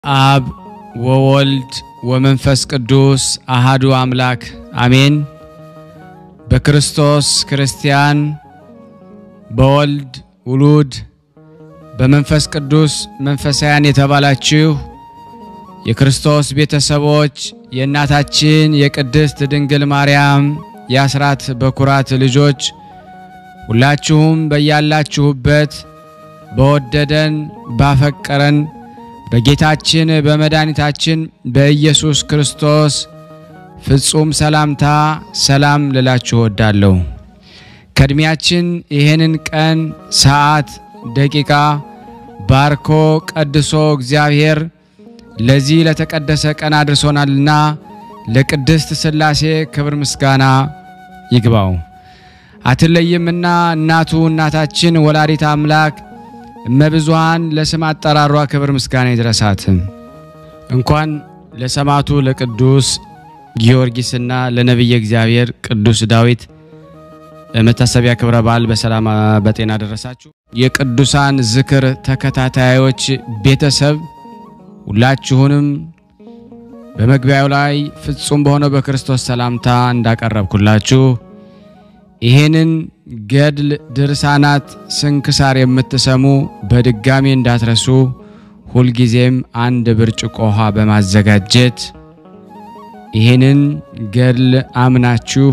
አብ ወወልድ ወመንፈስ ቅዱስ አሃዱ አምላክ አሜን። በክርስቶስ ክርስቲያን፣ በወልድ ውሉድ፣ በመንፈስ ቅዱስ መንፈሳውያን የተባላችሁ የክርስቶስ ቤተሰቦች የእናታችን የቅድስት ድንግል ማርያም የአስራት በኩራት ልጆች ሁላችሁም በያላችሁበት በወደደን ባፈቀረን በጌታችን በመድኃኒታችን በኢየሱስ ክርስቶስ ፍጹም ሰላምታ ሰላም ልላችሁ እወዳለሁ። ከእድሜያችን ይህንን ቀን፣ ሰዓት፣ ደቂቃ ባርኮ ቀድሶ እግዚአብሔር ለዚህ ለተቀደሰ ቀን አድርሶናልና ለቅድስት ሥላሴ ክብር ምስጋና ይግባው። አትለይምና እናቱ እናታችን ወላዲት አምላክ እመብዙሃን ለስም አጠራሯ ክብር ምስጋና ይድረሳት። እንኳን ለሰማዕቱ ለቅዱስ ጊዮርጊስና ለነቢየ እግዚአብሔር ቅዱስ ዳዊት መታሰቢያ ክብረ በዓል በሰላም በጤና ደረሳችሁ። የቅዱሳን ዝክር ተከታታዮች ቤተሰብ ሁላችሁንም በመግቢያው ላይ ፍጹም በሆነው በክርስቶስ ሰላምታ እንዳቀረብኩላችሁ ይሄንን ገድል ድርሳናት ስንክሳር የምትሰሙ በድጋሚ እንዳትረሱ ሁልጊዜም አንድ ብርጭቆ ውሃ በማዘጋጀት ይሄንን ገድል አምናችሁ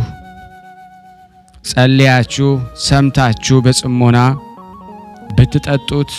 ጸልያችሁ ሰምታችሁ በጽሞና ብትጠጡት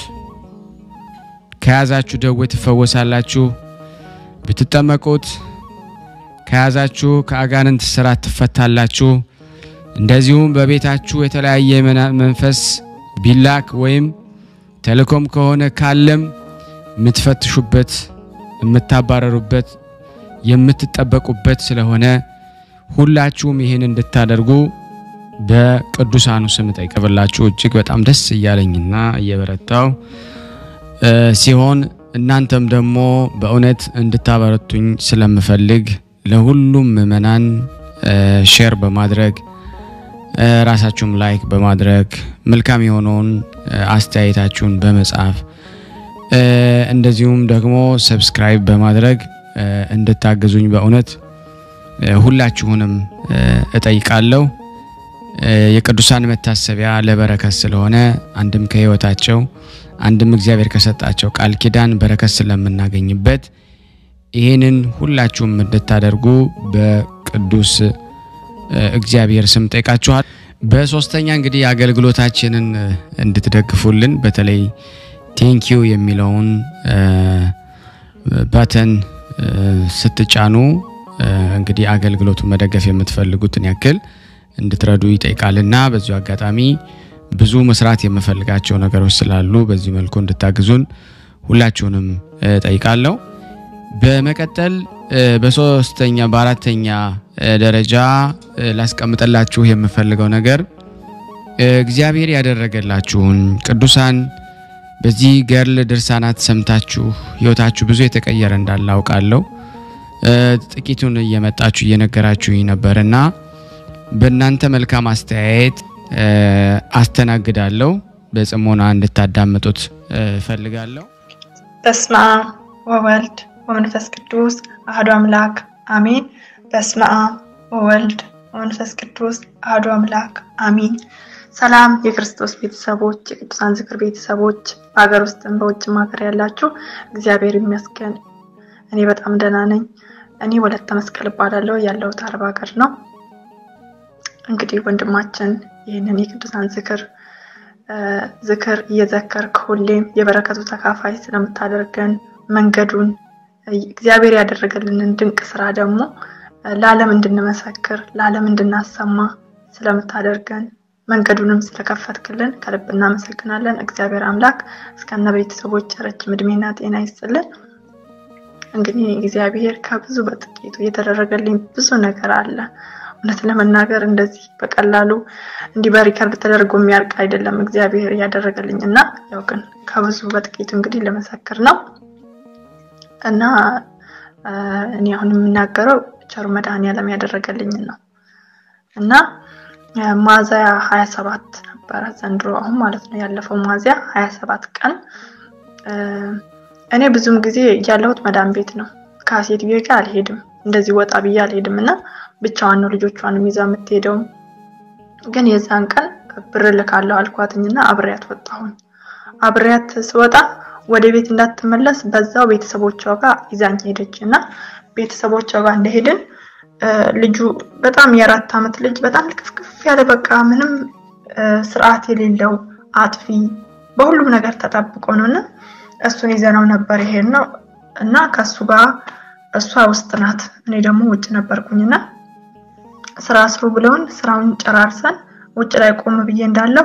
ከያዛችሁ ደዌ ትፈወሳላችሁ። ብትጠመቁት ከያዛችሁ ከአጋንንት ስራት ትፈታላችሁ። እንደዚሁም በቤታችሁ የተለያየ መንፈስ ቢላክ ወይም ተልእኮም ከሆነ ካለም የምትፈትሹበት፣ የምታባረሩበት፣ የምትጠበቁበት ስለሆነ ሁላችሁም ይህን እንድታደርጉ በቅዱሳኑ ስም ጠይቀብላችሁ እጅግ በጣም ደስ እያለኝና እየበረታው ሲሆን እናንተም ደግሞ በእውነት እንድታበረቱኝ ስለምፈልግ ለሁሉም ምእመናን ሼር በማድረግ ራሳችሁም ላይክ በማድረግ መልካም የሆነውን አስተያየታችሁን በመጻፍ እንደዚሁም ደግሞ ሰብስክራይብ በማድረግ እንድታግዙኝ በእውነት ሁላችሁንም እጠይቃለሁ። የቅዱሳን መታሰቢያ ለበረከት ስለሆነ አንድም ከሕይወታቸው አንድም እግዚአብሔር ከሰጣቸው ቃል ኪዳን በረከት ስለምናገኝበት ይህንን ሁላችሁም እንድታደርጉ በቅዱስ እግዚአብሔር ስም ጠይቃችኋል። በሶስተኛ እንግዲህ አገልግሎታችንን እንድትደግፉልን በተለይ ቴንኪዩ የሚለውን ባተን ስትጫኑ እንግዲህ አገልግሎቱ መደገፍ የምትፈልጉትን ያክል እንድትረዱ ይጠይቃልና በዚሁ አጋጣሚ ብዙ መስራት የምፈልጋቸው ነገሮች ስላሉ በዚህ መልኩ እንድታግዙን ሁላችሁንም ጠይቃለሁ። በመቀጠል በሶስተኛ በአራተኛ ደረጃ ላስቀምጠላችሁ የምፈልገው ነገር እግዚአብሔር ያደረገላችሁን ቅዱሳን በዚህ ገድል ድርሳናት ሰምታችሁ ሕይወታችሁ ብዙ የተቀየረ እንዳለ አውቃለሁ። ጥቂቱን እየመጣችሁ እየነገራችሁኝ ነበርና በእናንተ መልካም አስተያየት አስተናግዳለሁ። በጽሞና እንድታዳምጡት እፈልጋለሁ። በስመ አብ ወወልድ ወመንፈስ ቅዱስ አሐዱ አምላክ አሜን። በስመ አብ ወወልድ ወመንፈስ ቅዱስ አሐዱ አምላክ አሜን። ሰላም የክርስቶስ ቤተሰቦች፣ የቅዱሳን ዝክር ቤተሰቦች በሀገር ውስጥም በውጭም ሀገር ያላችሁ እግዚአብሔር ይመስገን እኔ በጣም ደህና ነኝ። እኔ ወለተ መስቀል እባላለሁ። ያለሁት አረብ ሀገር ነው። እንግዲህ ወንድማችን ይህንን የቅዱሳን ዝክር ዝክር እየዘከርክ ሁሌም የበረከቱ ተካፋይ ስለምታደርገን መንገዱን እግዚአብሔር ያደረገልንን ድንቅ ስራ ደግሞ ለዓለም እንድንመሰክር ለዓለም እንድናሰማ ስለምታደርገን መንገዱንም ስለከፈትክልን ከልብ እናመሰግናለን። እግዚአብሔር አምላክ እስከነ ቤተሰቦች ረጅም እድሜና ጤና ይስጥልን። እንግዲህ እግዚአብሔር ከብዙ በጥቂቱ የተደረገልኝ ብዙ ነገር አለ። እውነት ለመናገር እንደዚህ በቀላሉ እንዲህ በሪከርድ ተደርጎ የሚያርቅ አይደለም እግዚአብሔር ያደረገልኝ እና ያው ግን ከብዙ በጥቂቱ እንግዲህ ለመሰክር ነው እና እኔ አሁን የምናገረው ቸሩ መድኃኔዓለም ያደረገልኝን ነው እና ሚያዝያ ሀያ ሰባት ነበረ ዘንድሮ አሁን ማለት ነው ያለፈው ሚያዝያ ሀያ ሰባት ቀን እኔ ብዙም ጊዜ ያለሁት መዳም ቤት ነው። ከሴትዮ ጋር አልሄድም፣ እንደዚህ ወጣ ብዬ አልሄድም እና ብቻዋን ነው ልጆቿንም ይዛ የምትሄደው። ግን የዛን ቀን ብር ልካለሁ አልኳትኝና አብሬያት ወጣሁኝ። አብሬያት ስወጣ ወደ ቤት እንዳትመለስ በዛው ቤተሰቦቿ ጋር ይዛኝ ሄደች እና ቤተሰቦቿ ጋር እንደሄድን ልጁ በጣም የአራት ዓመት ልጅ በጣም ልክፍክፍ ያለ በቃ ምንም ስርዓት የሌለው አጥፊ በሁሉም ነገር ተጠብቆ ነው እና እሱን ይዘነው ነበር ይሄን ነው እና ከእሱ ጋር እሷ ውስጥ ናት፣ እኔ ደግሞ ውጭ ነበርኩኝና ስራ ስሩ ብለውን ስራውን ጨራርሰን ውጭ ላይ ቆም ብዬ እንዳለው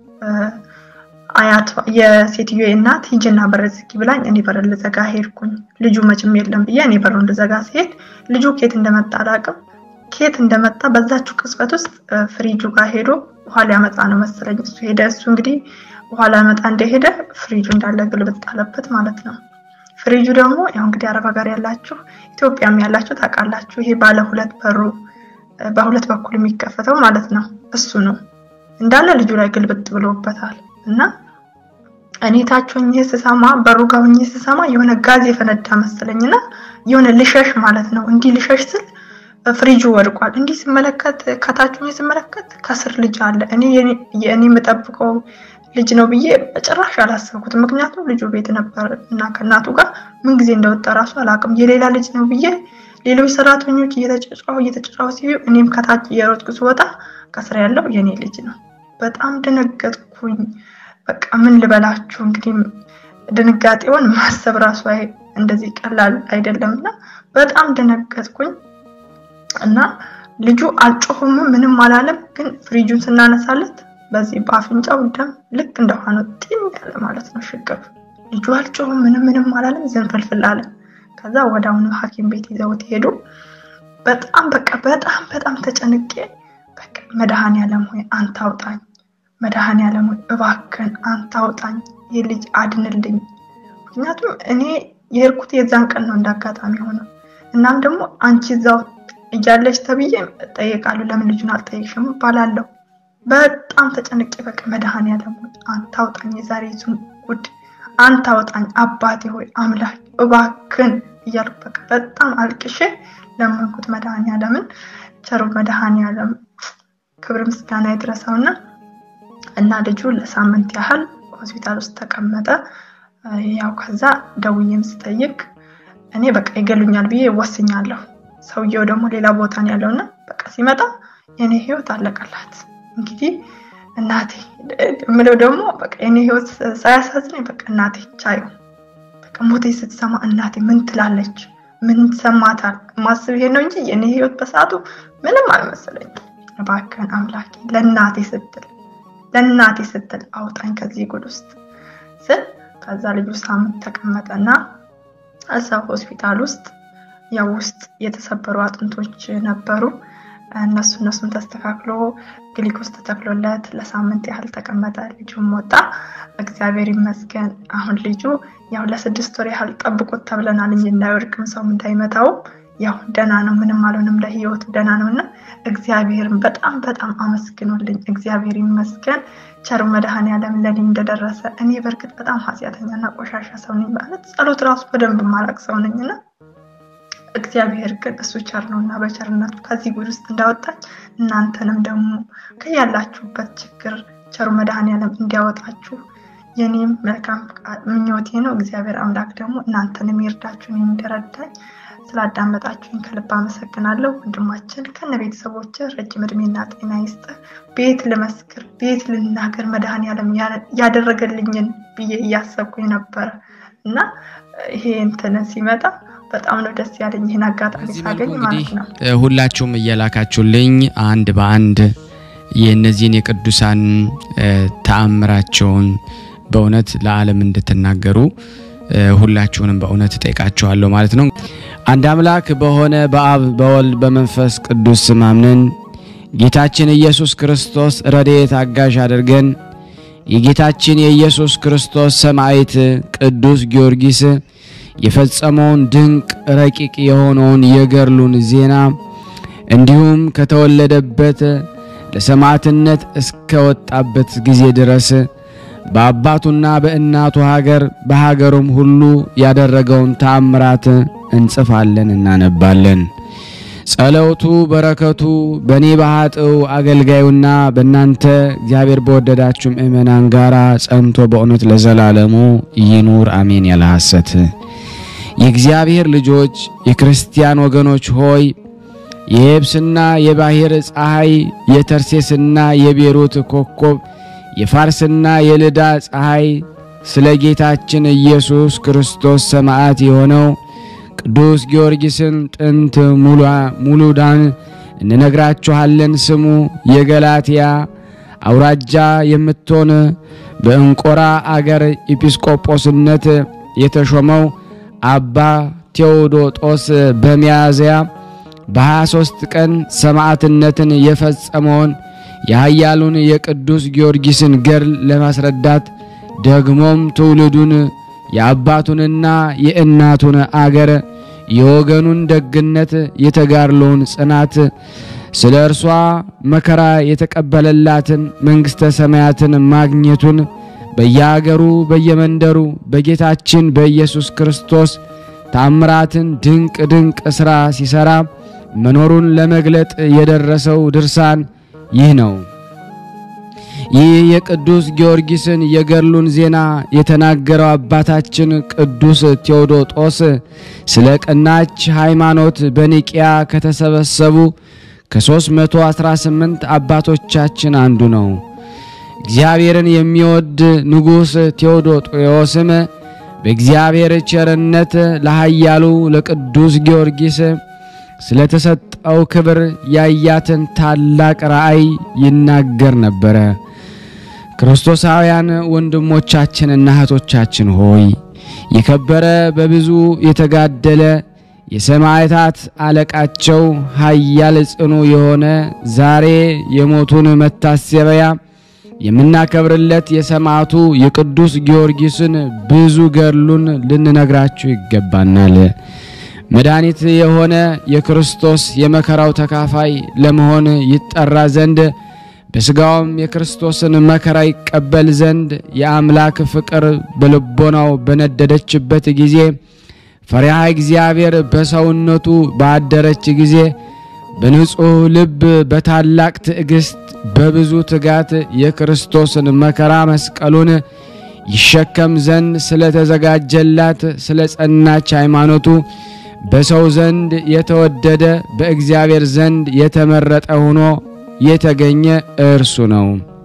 አያት የሴትዮ እናት ሂጅና በር ዝጊ ብላኝ እኔ በር ልዘጋ ሄድኩኝ። ልጁ መቼም የለም ብዬ እኔ በሩን ልዘጋ ሲሄድ ልጁ ኬት እንደመጣ አላውቅም። ኬት እንደመጣ በዛችው ቅጽበት ውስጥ ፍሪጁ ጋር ሄዶ ውሃ ሊያመጣ ነው መሰለኝ እሱ ሄደ። እሱ እንግዲህ ውሃ ሊያመጣ እንደሄደ ፍሪጁ እንዳለ ግልብጥ አለበት ማለት ነው። ፍሪጁ ደግሞ ያው እንግዲህ አረብ ሀገር ያላችሁ ኢትዮጵያም ያላችሁ ታውቃላችሁ። ይሄ ባለ ሁለት በሩ በሁለት በኩል የሚከፈተው ማለት ነው። እሱ ነው እንዳለ ልጁ ላይ ግልብጥ ብሎበታል። እና እኔ ታች ሆኜ ስሰማ በሩ ጋር ሆኜ ስሰማ የሆነ ጋዝ የፈነዳ መሰለኝና የሆነ ልሸሽ ማለት ነው። እንዲህ ልሸሽ ስል ፍሪጁ ወድቋል። እንዲህ ስመለከት ከታች ሆኜ ስመለከት ከስር ልጅ አለ። እኔ የእኔ የምጠብቀው ልጅ ነው ብዬ በጭራሽ አላሰብኩትም። ምክንያቱም ልጁ ቤት ነበር እና ከእናቱ ጋር ምን ጊዜ እንደወጣ ራሱ አላውቅም። የሌላ ልጅ ነው ብዬ ሌሎች ሰራተኞች እየተጫጫሁ እየተጫጫሁ ሲዩ እኔም ከታች እየሮጥኩ ስወጣ ከስር ያለው የኔ ልጅ ነው። በጣም ደነገጥኩኝ። በቃ ምን ልበላችሁ እንግዲህ ድንጋጤውን ማሰብ ራሱ እንደዚህ ቀላል አይደለም እና በጣም ደነገጥኩኝ እና ልጁ አልጮሁም፣ ምንም አላለም። ግን ፍሪጁን ስናነሳለት በዚህ በአፍንጫው ደም ልክ እንደሆነ ጢም ያለ ማለት ነው ሽቅብ። ልጁ አልጮሁም፣ ምንም ምንም አላለም፣ ዝንፍልፍል አለ። ከዛ ወደ አሁኑ ሐኪም ቤት ይዘውት ሄዱ። በጣም በቃ በጣም በጣም ተጨንቄ በቃ መድኃኔዓለም ሆይ አንተ አውጣኝ መድኃኔዓለም ሆይ እባክህን አንተ አውጣኝ፣ ይህ ልጅ አድንልኝ። ምክንያቱም እኔ የሄድኩት የዛን ቀን ነው እንዳጋጣሚ ሆነው። እናም ደግሞ አንቺ እዛው እያለች ተብዬ እጠየቃለሁ፣ ለምን ልጁን አልጠየቅሽም እባላለሁ። በጣም ተጨንቄ በቃ መድኃኔዓለም ሆይ አንተ አውጣኝ፣ የዛሬ ዙን ጉድ አንተ አውጣኝ፣ አባቴ ሆይ አምላክ እባክህን እያልኩ በቃ በጣም አልቅሼ ለመንኩት መድኃኔዓለምን። ቸሩ መድኃኔዓለም ክብር ምስጋና ይድረሰውና እና ልጁ ለሳምንት ያህል ሆስፒታል ውስጥ ተቀመጠ። ያው ከዛ ደውዬም ስጠይቅ እኔ በቃ ይገሉኛል ብዬ ወስኛለሁ። ሰውየው ደግሞ ሌላ ቦታ ነው ያለውና በቃ ሲመጣ የኔ ህይወት አለቀላት። እንግዲህ እናቴ የምለው ደግሞ በቃ የኔ ህይወት ሳያሳዝነኝ በቃ እናቴ ቻዩ በቃ ሞቴ ስትሰማ እናቴ ምን ትላለች? ምን ሰማታል? ማስብ ይሄ ነው እንጂ የኔ ህይወት በሰዓቱ ምንም አልመሰለኝም። እባክህን አምላኬ ለእናቴ ስትል ለእናቴ ስትል አውጣኝ ከዚህ ጉድ ውስጥ ስል ከዛ ልጁ ሳምንት ተቀመጠና እዛው ሆስፒታል ውስጥ ያው ውስጥ የተሰበሩ አጥንቶች ነበሩ። እነሱ እነሱም ተስተካክሎ ግሊኮስ ተተክሎለት ለሳምንት ያህል ተቀመጠ። ልጁም ወጣ። እግዚአብሔር ይመስገን። አሁን ልጁ ያው ለስድስት ወር ያህል ጠብቆት ተብለናል እንጂ እንዳይወድቅም ሰውም እንዳይመታውም ያው ደህና ነው፣ ምንም አልሆንም። ለህይወቱ ደህና ነው እና እግዚአብሔርን በጣም በጣም አመስግኖልኝ። እግዚአብሔር ይመስገን። ቸሩ መድኃኔዓለም ለኔ እንደደረሰ። እኔ በእርግጥ በጣም ኃጢአተኛና ቆሻሻ ሰው ነኝ ማለት ጸሎት ራሱ በደንብ ማላቅ ሰው ነኝና እግዚአብሔር ግን እሱ ቸር ነው እና በቸርነቱ ከዚህ ጉድ ውስጥ እንዳወጣኝ እናንተንም ደግሞ ከያላችሁበት ችግር ቸሩ መድኃኔዓለም እንዲያወጣችሁ የኔም መልካም ምኞቴ ነው። እግዚአብሔር አምላክ ደግሞ እናንተንም ይርዳችሁን እንደረዳኝ ስላዳመጣችሁኝ ከልብ አመሰግናለሁ። ወንድማችን ከነ ቤተሰቦች ረጅም እድሜና ጤና ይስጥ። ቤት ልመስክር፣ ቤት ልናገር መድኃኔዓለም ያደረገልኝን ብዬ እያሰብኩኝ ነበረ እና ይሄ እንትን ሲመጣ በጣም ነው ደስ ያለኝ ይህን አጋጣሚ ሳገኝ ማለት ነው። ሁላችሁም እየላካችሁልኝ አንድ በአንድ የእነዚህን የቅዱሳን ተአምራቸውን በእውነት ለዓለም እንድትናገሩ ሁላችሁንም በእውነት እጠይቃችኋለሁ ማለት ነው። አንድ አምላክ በሆነ በአብ በወልድ በመንፈስ ቅዱስ ስም አምነን ጌታችን ኢየሱስ ክርስቶስ ረድኤት አጋዥ አድርገን የጌታችን የኢየሱስ ክርስቶስ ሰማዕት ቅዱስ ጊዮርጊስ የፈጸመውን ድንቅ ረቂቅ የሆነውን የገድሉን ዜና እንዲሁም ከተወለደበት ለሰማዕትነት እስከወጣበት ጊዜ ድረስ በአባቱና በእናቱ ሀገር በሀገሩም ሁሉ ያደረገውን ተአምራት እንጽፋለን እናነባለን። ጸለውቱ በረከቱ በእኔ በኃጥው አገልጋዩና በእናንተ እግዚአብሔር በወደዳችሁ ምእመናን ጋር ጸንቶ በእውነት ለዘላለሙ ይኑር አሜን። ያለ ሐሰት የእግዚአብሔር ልጆች የክርስቲያን ወገኖች ሆይ የየብስና የባሕር ፀሐይ የተርሴስና የቤሩት ኮከብ የፋርስና የልዳ ፀሐይ ስለ ጌታችን ኢየሱስ ክርስቶስ ሰማዕት የሆነው ቅዱስ ጊዮርጊስን ጥንት ሙሉዳን እንነግራችኋለን። ስሙ የገላትያ አውራጃ የምትሆን በእንቆራ አገር ኤጲስቆጶስነት የተሾመው አባ ቴዎዶጦስ በሚያዝያ በ23 ቀን ሰማዕትነትን የፈጸመውን የኃያሉን የቅዱስ ጊዮርጊስን ገድል ለማስረዳት ደግሞም ትውልዱን የአባቱንና የእናቱን አገር የወገኑን ደግነት የተጋድሎውን ጽናት ስለ እርሷ መከራ የተቀበለላትን መንግሥተ ሰማያትን ማግኘቱን በየአገሩ በየመንደሩ በጌታችን በኢየሱስ ክርስቶስ ታምራትን ድንቅ ድንቅ ሥራ ሲሠራ መኖሩን ለመግለጥ የደረሰው ድርሳን ይህ ነው። ይህ የቅዱስ ጊዮርጊስን የገድሉን ዜና የተናገረው አባታችን ቅዱስ ቴዎዶጦስ ስለ ቀናች ሃይማኖት በኒቅያ ከተሰበሰቡ ከ318 አባቶቻችን አንዱ ነው። እግዚአብሔርን የሚወድ ንጉሥ ቴዎዶጦስም በእግዚአብሔር ቸርነት ለኃያሉ ለቅዱስ ጊዮርጊስ ስለተሰጠው ክብር ያያትን ታላቅ ራእይ ይናገር ነበረ። ክርስቶሳውያን ወንድሞቻችንና እህቶቻችን ሆይ የከበረ በብዙ የተጋደለ የሰማዕታት አለቃቸው ኃያል ጽኑ የሆነ ዛሬ የሞቱን መታሰቢያ የምናከብርለት የሰማዕቱ የቅዱስ ጊዮርጊስን ብዙ ገድሉን ልንነግራችሁ ይገባናል። መድኃኒት የሆነ የክርስቶስ የመከራው ተካፋይ ለመሆን ይጠራ ዘንድ በሥጋውም የክርስቶስን መከራ ይቀበል ዘንድ የአምላክ ፍቅር በልቦናው በነደደችበት ጊዜ ፈሪሃ እግዚአብሔር በሰውነቱ ባደረች ጊዜ በንጹሕ ልብ በታላቅ ትዕግሥት በብዙ ትጋት የክርስቶስን መከራ መስቀሉን ይሸከም ዘንድ ስለተዘጋጀላት ስለ ጸናች ሃይማኖቱ በሰው ዘንድ የተወደደ በእግዚአብሔር ዘንድ የተመረጠ ሆኖ የተገኘ እርሱ ነው።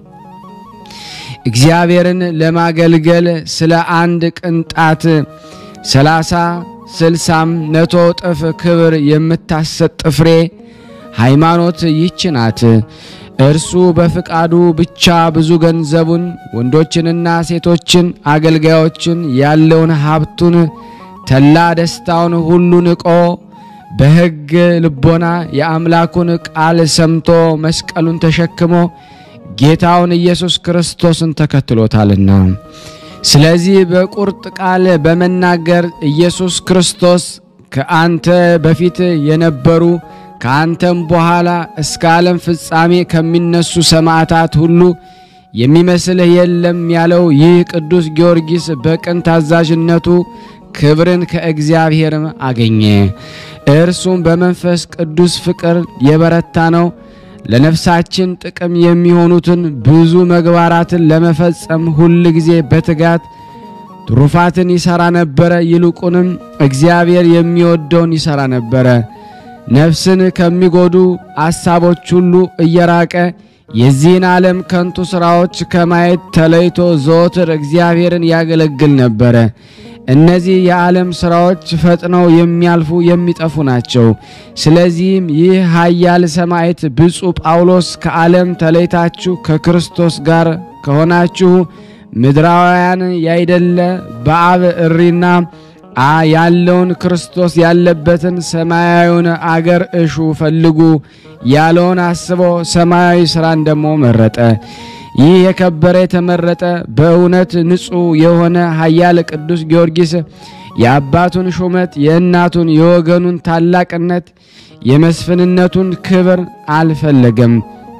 እግዚአብሔርን ለማገልገል ስለ አንድ ቅንጣት ሰላሳ ስልሳም መቶ እጥፍ ክብር የምታሰጥ ፍሬ ሃይማኖት ይች ናት። እርሱ በፍቃዱ ብቻ ብዙ ገንዘቡን፣ ወንዶችንና ሴቶችን፣ አገልጋዮችን፣ ያለውን ሀብቱን፣ ተላ ደስታውን ሁሉ ንቆ በሕግ ልቦና የአምላኩን ቃል ሰምቶ መስቀሉን ተሸክሞ ጌታውን ኢየሱስ ክርስቶስን ተከትሎታልና። ስለዚህ በቁርጥ ቃል በመናገር ኢየሱስ ክርስቶስ ከአንተ በፊት የነበሩ ከአንተም በኋላ እስከ ዓለም ፍጻሜ ከሚነሱ ሰማዕታት ሁሉ የሚመስልህ የለም ያለው ይህ ቅዱስ ጊዮርጊስ በቅን ታዛዥነቱ ክብርን ከእግዚአብሔር አገኘ። እርሱም በመንፈስ ቅዱስ ፍቅር የበረታ ነው። ለነፍሳችን ጥቅም የሚሆኑትን ብዙ ምግባራትን ለመፈጸም ሁል ጊዜ በትጋት ትሩፋትን ይሠራ ነበረ። ይልቁንም እግዚአብሔር የሚወደውን ይሠራ ነበረ። ነፍስን ከሚጎዱ አሳቦች ሁሉ እየራቀ የዚህን ዓለም ከንቱ ሥራዎች ከማየት ተለይቶ ዘወትር እግዚአብሔርን ያገለግል ነበረ። እነዚህ የዓለም ሥራዎች ፈጥነው የሚያልፉ የሚጠፉ ናቸው። ስለዚህም ይህ ኃያል ሰማዕት ብፁዕ ጳውሎስ ከዓለም ተለይታችሁ ከክርስቶስ ጋር ከሆናችሁ ምድራውያን ያይደለ በአብ እሪና አ ያለውን ክርስቶስ ያለበትን ሰማያዊውን አገር እሹ ፈልጉ ያለውን አስቦ ሰማያዊ ሥራን ደግሞ መረጠ። ይህ የከበረ የተመረጠ በእውነት ንጹሕ የሆነ ኃያል ቅዱስ ጊዮርጊስ የአባቱን ሹመት የእናቱን የወገኑን ታላቅነት የመስፍንነቱን ክብር አልፈለገም።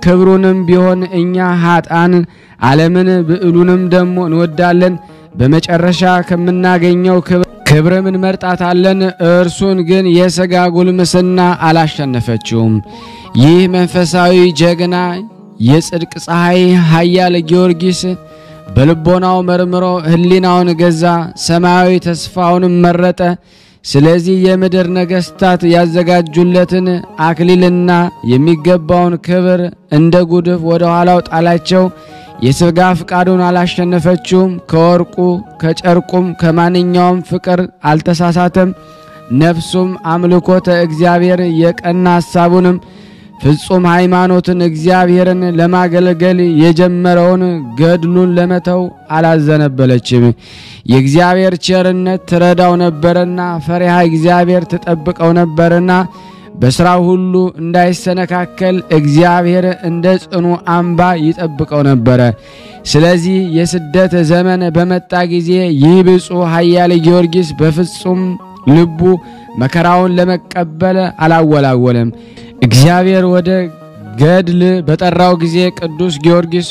ክብሩንም ቢሆን እኛ ኃጣን ዓለምን ብዕሉንም ደግሞ እንወዳለን። በመጨረሻ ከምናገኘው ክብርም እንመርጣታለን። እርሱን ግን የሥጋ ጉልምስና አላሸነፈችውም። ይህ መንፈሳዊ ጀግና የጽድቅ ፀሐይ ኃያል ጊዮርጊስ በልቦናው መርምሮ ሕሊናውን ገዛ፣ ሰማያዊ ተስፋውንም መረጠ። ስለዚህ የምድር ነገሥታት ያዘጋጁለትን አክሊልና የሚገባውን ክብር እንደ ጉድፍ ወደ ኋላው ጣላቸው። የሥጋ ፍቃዱን አላሸነፈችውም። ከወርቁ ከጨርቁም ከማንኛውም ፍቅር አልተሳሳተም። ነፍሱም አምልኮተ እግዚአብሔር የቀና ሐሳቡንም ፍጹም ሃይማኖትን እግዚአብሔርን ለማገልገል የጀመረውን ገድሉን ለመተው አላዘነበለችም። የእግዚአብሔር ቸርነት ትረዳው ነበርና ፈሪሃ እግዚአብሔር ትጠብቀው ነበርና በሥራው ሁሉ እንዳይሰነካከል እግዚአብሔር እንደ ጽኑ አምባ ይጠብቀው ነበረ። ስለዚህ የስደት ዘመን በመጣ ጊዜ ይህ ብፁዕ ኃያል ጊዮርጊስ በፍጹም ልቡ መከራውን ለመቀበል አላወላወለም። እግዚአብሔር ወደ ገድል በጠራው ጊዜ ቅዱስ ጊዮርጊስ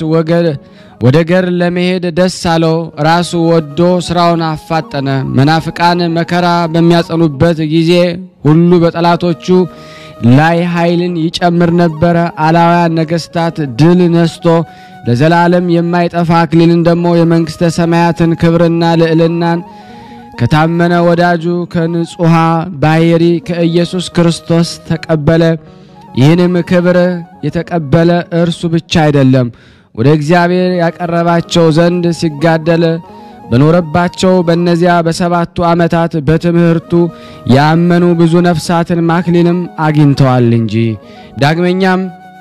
ወደ ገድል ለመሄድ ደስ አለው። ራሱ ወዶ ስራውን አፋጠነ። መናፍቃን መከራ በሚያጸኑበት ጊዜ ሁሉ በጠላቶቹ ላይ ኃይልን ይጨምር ነበረ። አላውያን ነገሥታት ድል ነስቶ ለዘላለም የማይጠፋ አክሊልን ደግሞ የመንግሥተ ሰማያትን ክብርና ልዕልናን ከታመነ ወዳጁ ከንጹሐ ባሕሪ ከኢየሱስ ክርስቶስ ተቀበለ። ይህንም ክብር የተቀበለ እርሱ ብቻ አይደለም፣ ወደ እግዚአብሔር ያቀረባቸው ዘንድ ሲጋደል በኖረባቸው በእነዚያ በሰባቱ ዓመታት በትምህርቱ ያመኑ ብዙ ነፍሳትን ማክሊንም አግኝተዋል እንጂ። ዳግመኛም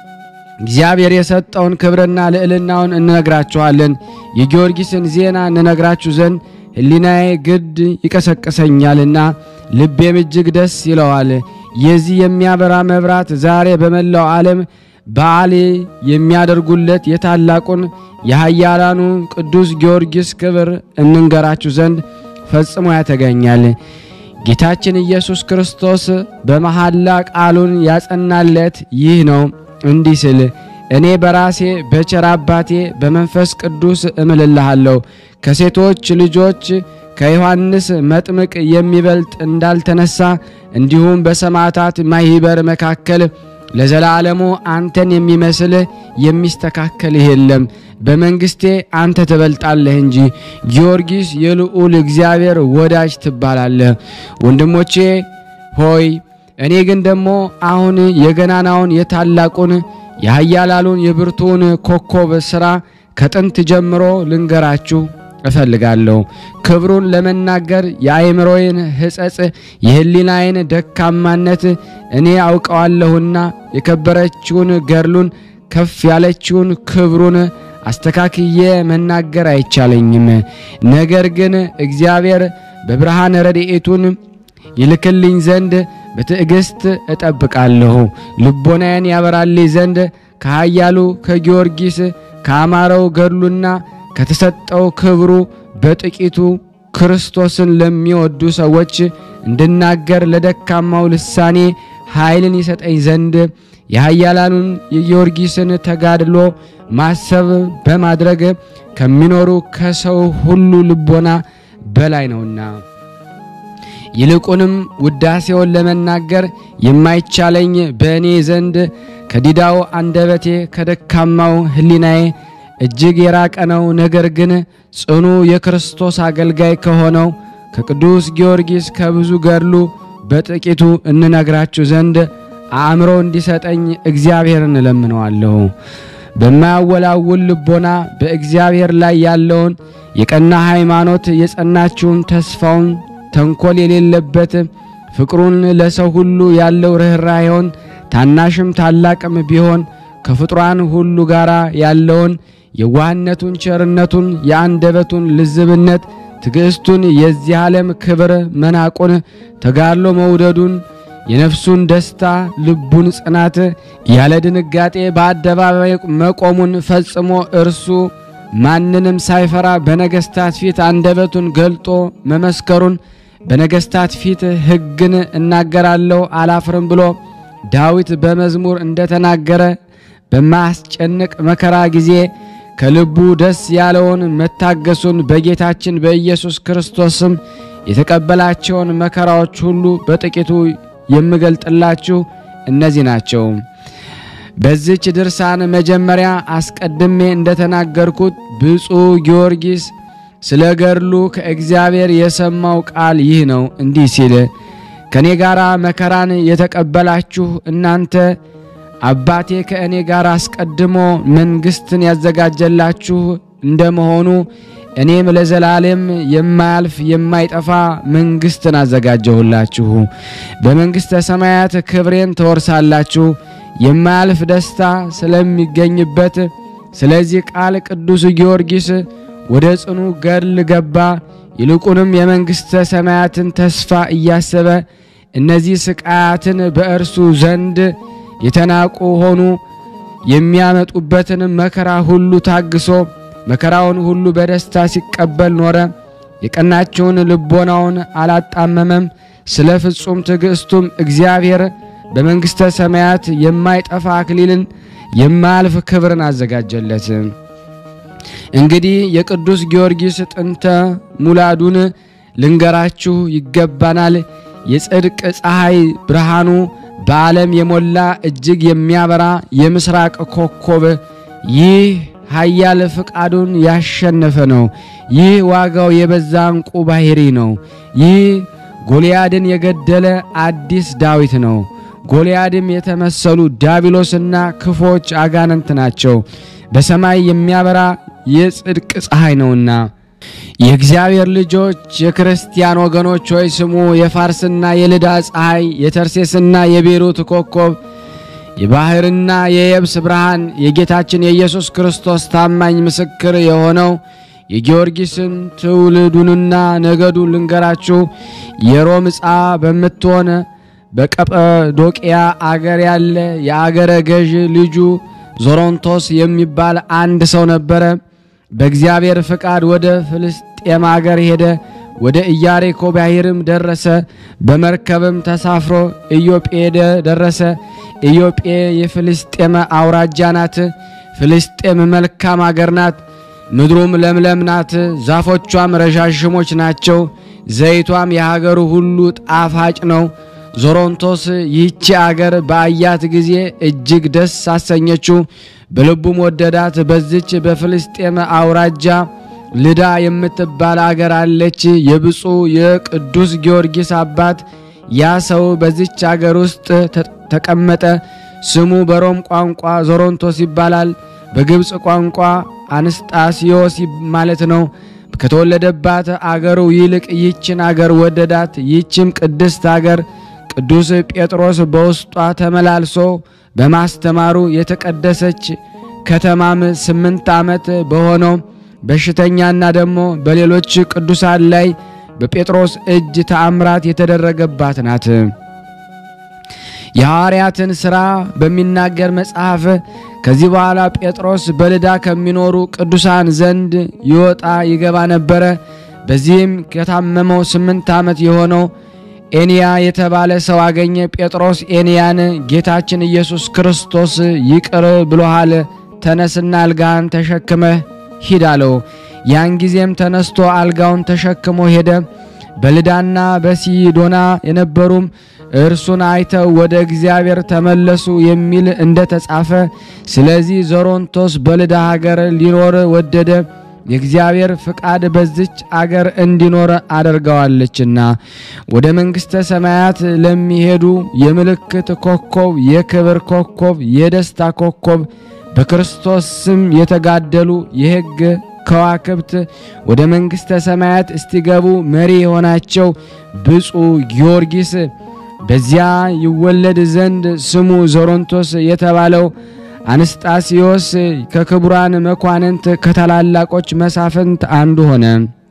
እግዚአብሔር የሰጠውን ክብርና ልዕልናውን እንነግራችኋለን። የጊዮርጊስን ዜና እንነግራችሁ ዘንድ ሕሊናዬ ግድ ይቀሰቅሰኛልና ልቤም እጅግ ደስ ይለዋል። የዚህ የሚያበራ መብራት ዛሬ በመላው ዓለም በዓል የሚያደርጉለት የታላቁን የኃያላኑ ቅዱስ ጊዮርጊስ ክብር እንንገራችሁ ዘንድ ፈጽሞ ያተገኛል። ጌታችን ኢየሱስ ክርስቶስ በመሐላ ቃሉን ያጸናለት ይህ ነው እንዲህ ስል እኔ በራሴ በቸር አባቴ በመንፈስ ቅዱስ እምልልሃለሁ ከሴቶች ልጆች ከዮሐንስ መጥምቅ የሚበልጥ እንዳልተነሳ እንዲሁም በሰማዕታት ማኅበር መካከል ለዘላለሙ አንተን የሚመስል የሚስተካከልህ የለም። በመንግሥቴ አንተ ትበልጣለህ እንጂ ጊዮርጊስ የልዑል እግዚአብሔር ወዳጅ ትባላለህ። ወንድሞቼ ሆይ እኔ ግን ደግሞ አሁን የገናናውን የታላቁን የኃያላሉን የብርቱውን ኮከብ ሥራ ከጥንት ጀምሮ ልንገራችሁ እፈልጋለሁ። ክብሩን ለመናገር የአእምሮዬን ሕጸጽ የሕሊናዬን ደካማነት እኔ አውቀዋለሁና የከበረችውን ገድሉን ከፍ ያለችውን ክብሩን አስተካክዬ መናገር አይቻለኝም። ነገር ግን እግዚአብሔር በብርሃን ረድኤቱን ይልክልኝ ዘንድ በትዕግሥት እጠብቃለሁ። ልቦናዬን ያበራልኝ ዘንድ ከኃያሉ ከጊዮርጊስ ከአማረው ገድሉና ከተሰጠው ክብሩ በጥቂቱ ክርስቶስን ለሚወዱ ሰዎች እንድናገር ለደካማው ልሳኔ ኃይልን ይሰጠኝ ዘንድ የኃያላኑን የጊዮርጊስን ተጋድሎ ማሰብ በማድረግ ከሚኖሩ ከሰው ሁሉ ልቦና በላይ ነውና ይልቁንም ውዳሴውን ለመናገር የማይቻለኝ በእኔ ዘንድ ከዲዳው አንደበቴ ከደካማው ሕሊናዬ እጅግ የራቀ ነው። ነገር ግን ጽኑ የክርስቶስ አገልጋይ ከሆነው ከቅዱስ ጊዮርጊስ ከብዙ ገድሉ በጥቂቱ እንነግራችሁ ዘንድ አእምሮ እንዲሰጠኝ እግዚአብሔርን እለምነዋለሁ። በማያወላውል ልቦና በእግዚአብሔር ላይ ያለውን የቀና ሃይማኖት የጸናችውን ተስፋውን ተንኮል የሌለበት ፍቅሩን ለሰው ሁሉ ያለው ርኅራኄውን ታናሽም ታላቅም ቢሆን ከፍጥሯን ሁሉ ጋር ያለውን የዋህነቱን፣ ቸርነቱን፣ የአንደበቱን ልዝብነት፣ ትዕግሥቱን፣ የዚህ ዓለም ክብር መናቁን፣ ተጋድሎ መውደዱን፣ የነፍሱን ደስታ፣ ልቡን ጽናት፣ ያለ ድንጋጤ በአደባባይ መቆሙን ፈጽሞ እርሱ ማንንም ሳይፈራ በነገሥታት ፊት አንደበቱን ገልጦ መመስከሩን በነገሥታት ፊት ሕግን እናገራለሁ አላፍርም ብሎ ዳዊት በመዝሙር እንደተናገረ በማያስጨንቅ መከራ ጊዜ ከልቡ ደስ ያለውን መታገሱን በጌታችን በኢየሱስ ክርስቶስም የተቀበላቸውን መከራዎች ሁሉ በጥቂቱ የምገልጥላችሁ እነዚህ ናቸው። በዚች ድርሳን መጀመሪያ አስቀድሜ እንደተናገርኩት ብፁዕ ጊዮርጊስ ስለ ገድሉ ከእግዚአብሔር የሰማው ቃል ይህ ነው። እንዲህ ሲል ከእኔ ጋር መከራን የተቀበላችሁ እናንተ አባቴ ከእኔ ጋር አስቀድሞ መንግሥትን ያዘጋጀላችሁ እንደመሆኑ እኔም ለዘላለም የማያልፍ የማይጠፋ መንግሥትን አዘጋጀሁላችሁ። በመንግሥተ ሰማያት ክብሬን ትወርሳላችሁ። የማያልፍ ደስታ ስለሚገኝበት ስለዚህ ቃል ቅዱስ ጊዮርጊስ ወደ ጽኑ ገድል ገባ። ይልቁንም የመንግሥተ ሰማያትን ተስፋ እያሰበ እነዚህ ስቃያትን በእርሱ ዘንድ የተናቁ ሆኑ የሚያመጡበትን መከራ ሁሉ ታግሶ መከራውን ሁሉ በደስታ ሲቀበል ኖረ። የቀናቸውን ልቦናውን አላጣመመም። ስለ ፍጹም ትዕግሥቱም እግዚአብሔር በመንግሥተ ሰማያት የማይጠፋ አክሊልን የማያልፍ ክብርን አዘጋጀለት። እንግዲህ የቅዱስ ጊዮርጊስ ጥንተ ሙላዱን ልንገራችሁ ይገባናል። የጽድቅ ፀሐይ ብርሃኑ በዓለም የሞላ እጅግ የሚያበራ የምስራቅ ኮከብ ይህ ኃያል ፍቃዱን ያሸነፈ ነው። ይህ ዋጋው የበዛ ዕንቁ ባሕሪ ነው። ይህ ጎልያድን የገደለ አዲስ ዳዊት ነው። ጎልያድም የተመሰሉ ዳቢሎስና ክፎች አጋንንት ናቸው። በሰማይ የሚያበራ የጽድቅ ፀሐይ ነውና የእግዚአብሔር ልጆች የክርስቲያን ወገኖች ሆይ ስሙ። የፋርስና የልዳ ፀሐይ፣ የተርሴስና የቤሩት ኮከብ፣ የባሕርና የየብስ ብርሃን፣ የጌታችን የኢየሱስ ክርስቶስ ታማኝ ምስክር የሆነው የጊዮርጊስን ትውልዱንና ነገዱን ልንገራችሁ። የሮም ዕፃ በምትሆን በቀጰዶቅያ አገር ያለ የአገረ ገዥ ልጁ ዞሮንቶስ የሚባል አንድ ሰው ነበረ። በእግዚአብሔር ፍቃድ ወደ ፍልስጤም አገር ሄደ። ወደ ኢያሪኮ ባሕርም ደረሰ። በመርከብም ተሳፍሮ ኢዮጴ ደረሰ። ኢዮጴ የፍልስጤም አውራጃ ናት። ፍልስጤም መልካም አገር ናት። ምድሩም ለምለም ናት። ዛፎቿም ረዣዥሞች ናቸው። ዘይቷም የሀገሩ ሁሉ ጣፋጭ ነው። ዞሮንቶስ ይህቺ አገር በአያት ጊዜ እጅግ ደስ አሰኘችው፣ በልቡም ወደዳት። በዚች በፍልስጤም አውራጃ ልዳ የምትባል አገር አለች። የብፁዕ የቅዱስ ጊዮርጊስ አባት ያ ሰው በዚች አገር ውስጥ ተቀመጠ። ስሙ በሮም ቋንቋ ዞሮንቶስ ይባላል። በግብፅ ቋንቋ አንስጣስዮስ ማለት ነው። ከተወለደባት አገሩ ይልቅ ይህችን አገር ወደዳት። ይህችም ቅድስት አገር ቅዱስ ጴጥሮስ በውስጧ ተመላልሶ በማስተማሩ የተቀደሰች ከተማም ስምንት ዓመት በሆነው በሽተኛና ደግሞ በሌሎች ቅዱሳን ላይ በጴጥሮስ እጅ ተአምራት የተደረገባት ናት። የሐዋርያትን ሥራ በሚናገር መጽሐፍ ከዚህ በኋላ ጴጥሮስ በልዳ ከሚኖሩ ቅዱሳን ዘንድ ይወጣ ይገባ ነበረ። በዚህም ከታመመው ስምንት ዓመት የሆነው ኤንያ የተባለ ሰው አገኘ። ጴጥሮስ ኤንያን ጌታችን ኢየሱስ ክርስቶስ ይቅር ብሎሃል፣ ተነስና አልጋህን ተሸክመህ ሂድ አለው። ያን ጊዜም ተነስቶ አልጋውን ተሸክሞ ሄደ። በልዳና በሲዶና የነበሩም እርሱን አይተው ወደ እግዚአብሔር ተመለሱ የሚል እንደተጻፈ፣ ስለዚህ ዞሮንቶስ በልዳ ሀገር ሊኖር ወደደ። የእግዚአብሔር ፍቃድ በዚች አገር እንዲኖር አደርገዋለችና ወደ መንግሥተ ሰማያት ለሚሄዱ የምልክት ኮከብ፣ የክብር ኮከብ፣ የደስታ ኮከብ በክርስቶስ ስም የተጋደሉ የሕግ ከዋክብት ወደ መንግሥተ ሰማያት እስቲገቡ መሪ የሆናቸው ብፁዕ ጊዮርጊስ በዚያ ይወለድ ዘንድ ስሙ ዞሮንቶስ የተባለው አንስጣስዮስ ከክቡራን መኳንንት ከታላላቆች መሳፍንት አንዱ ሆነ።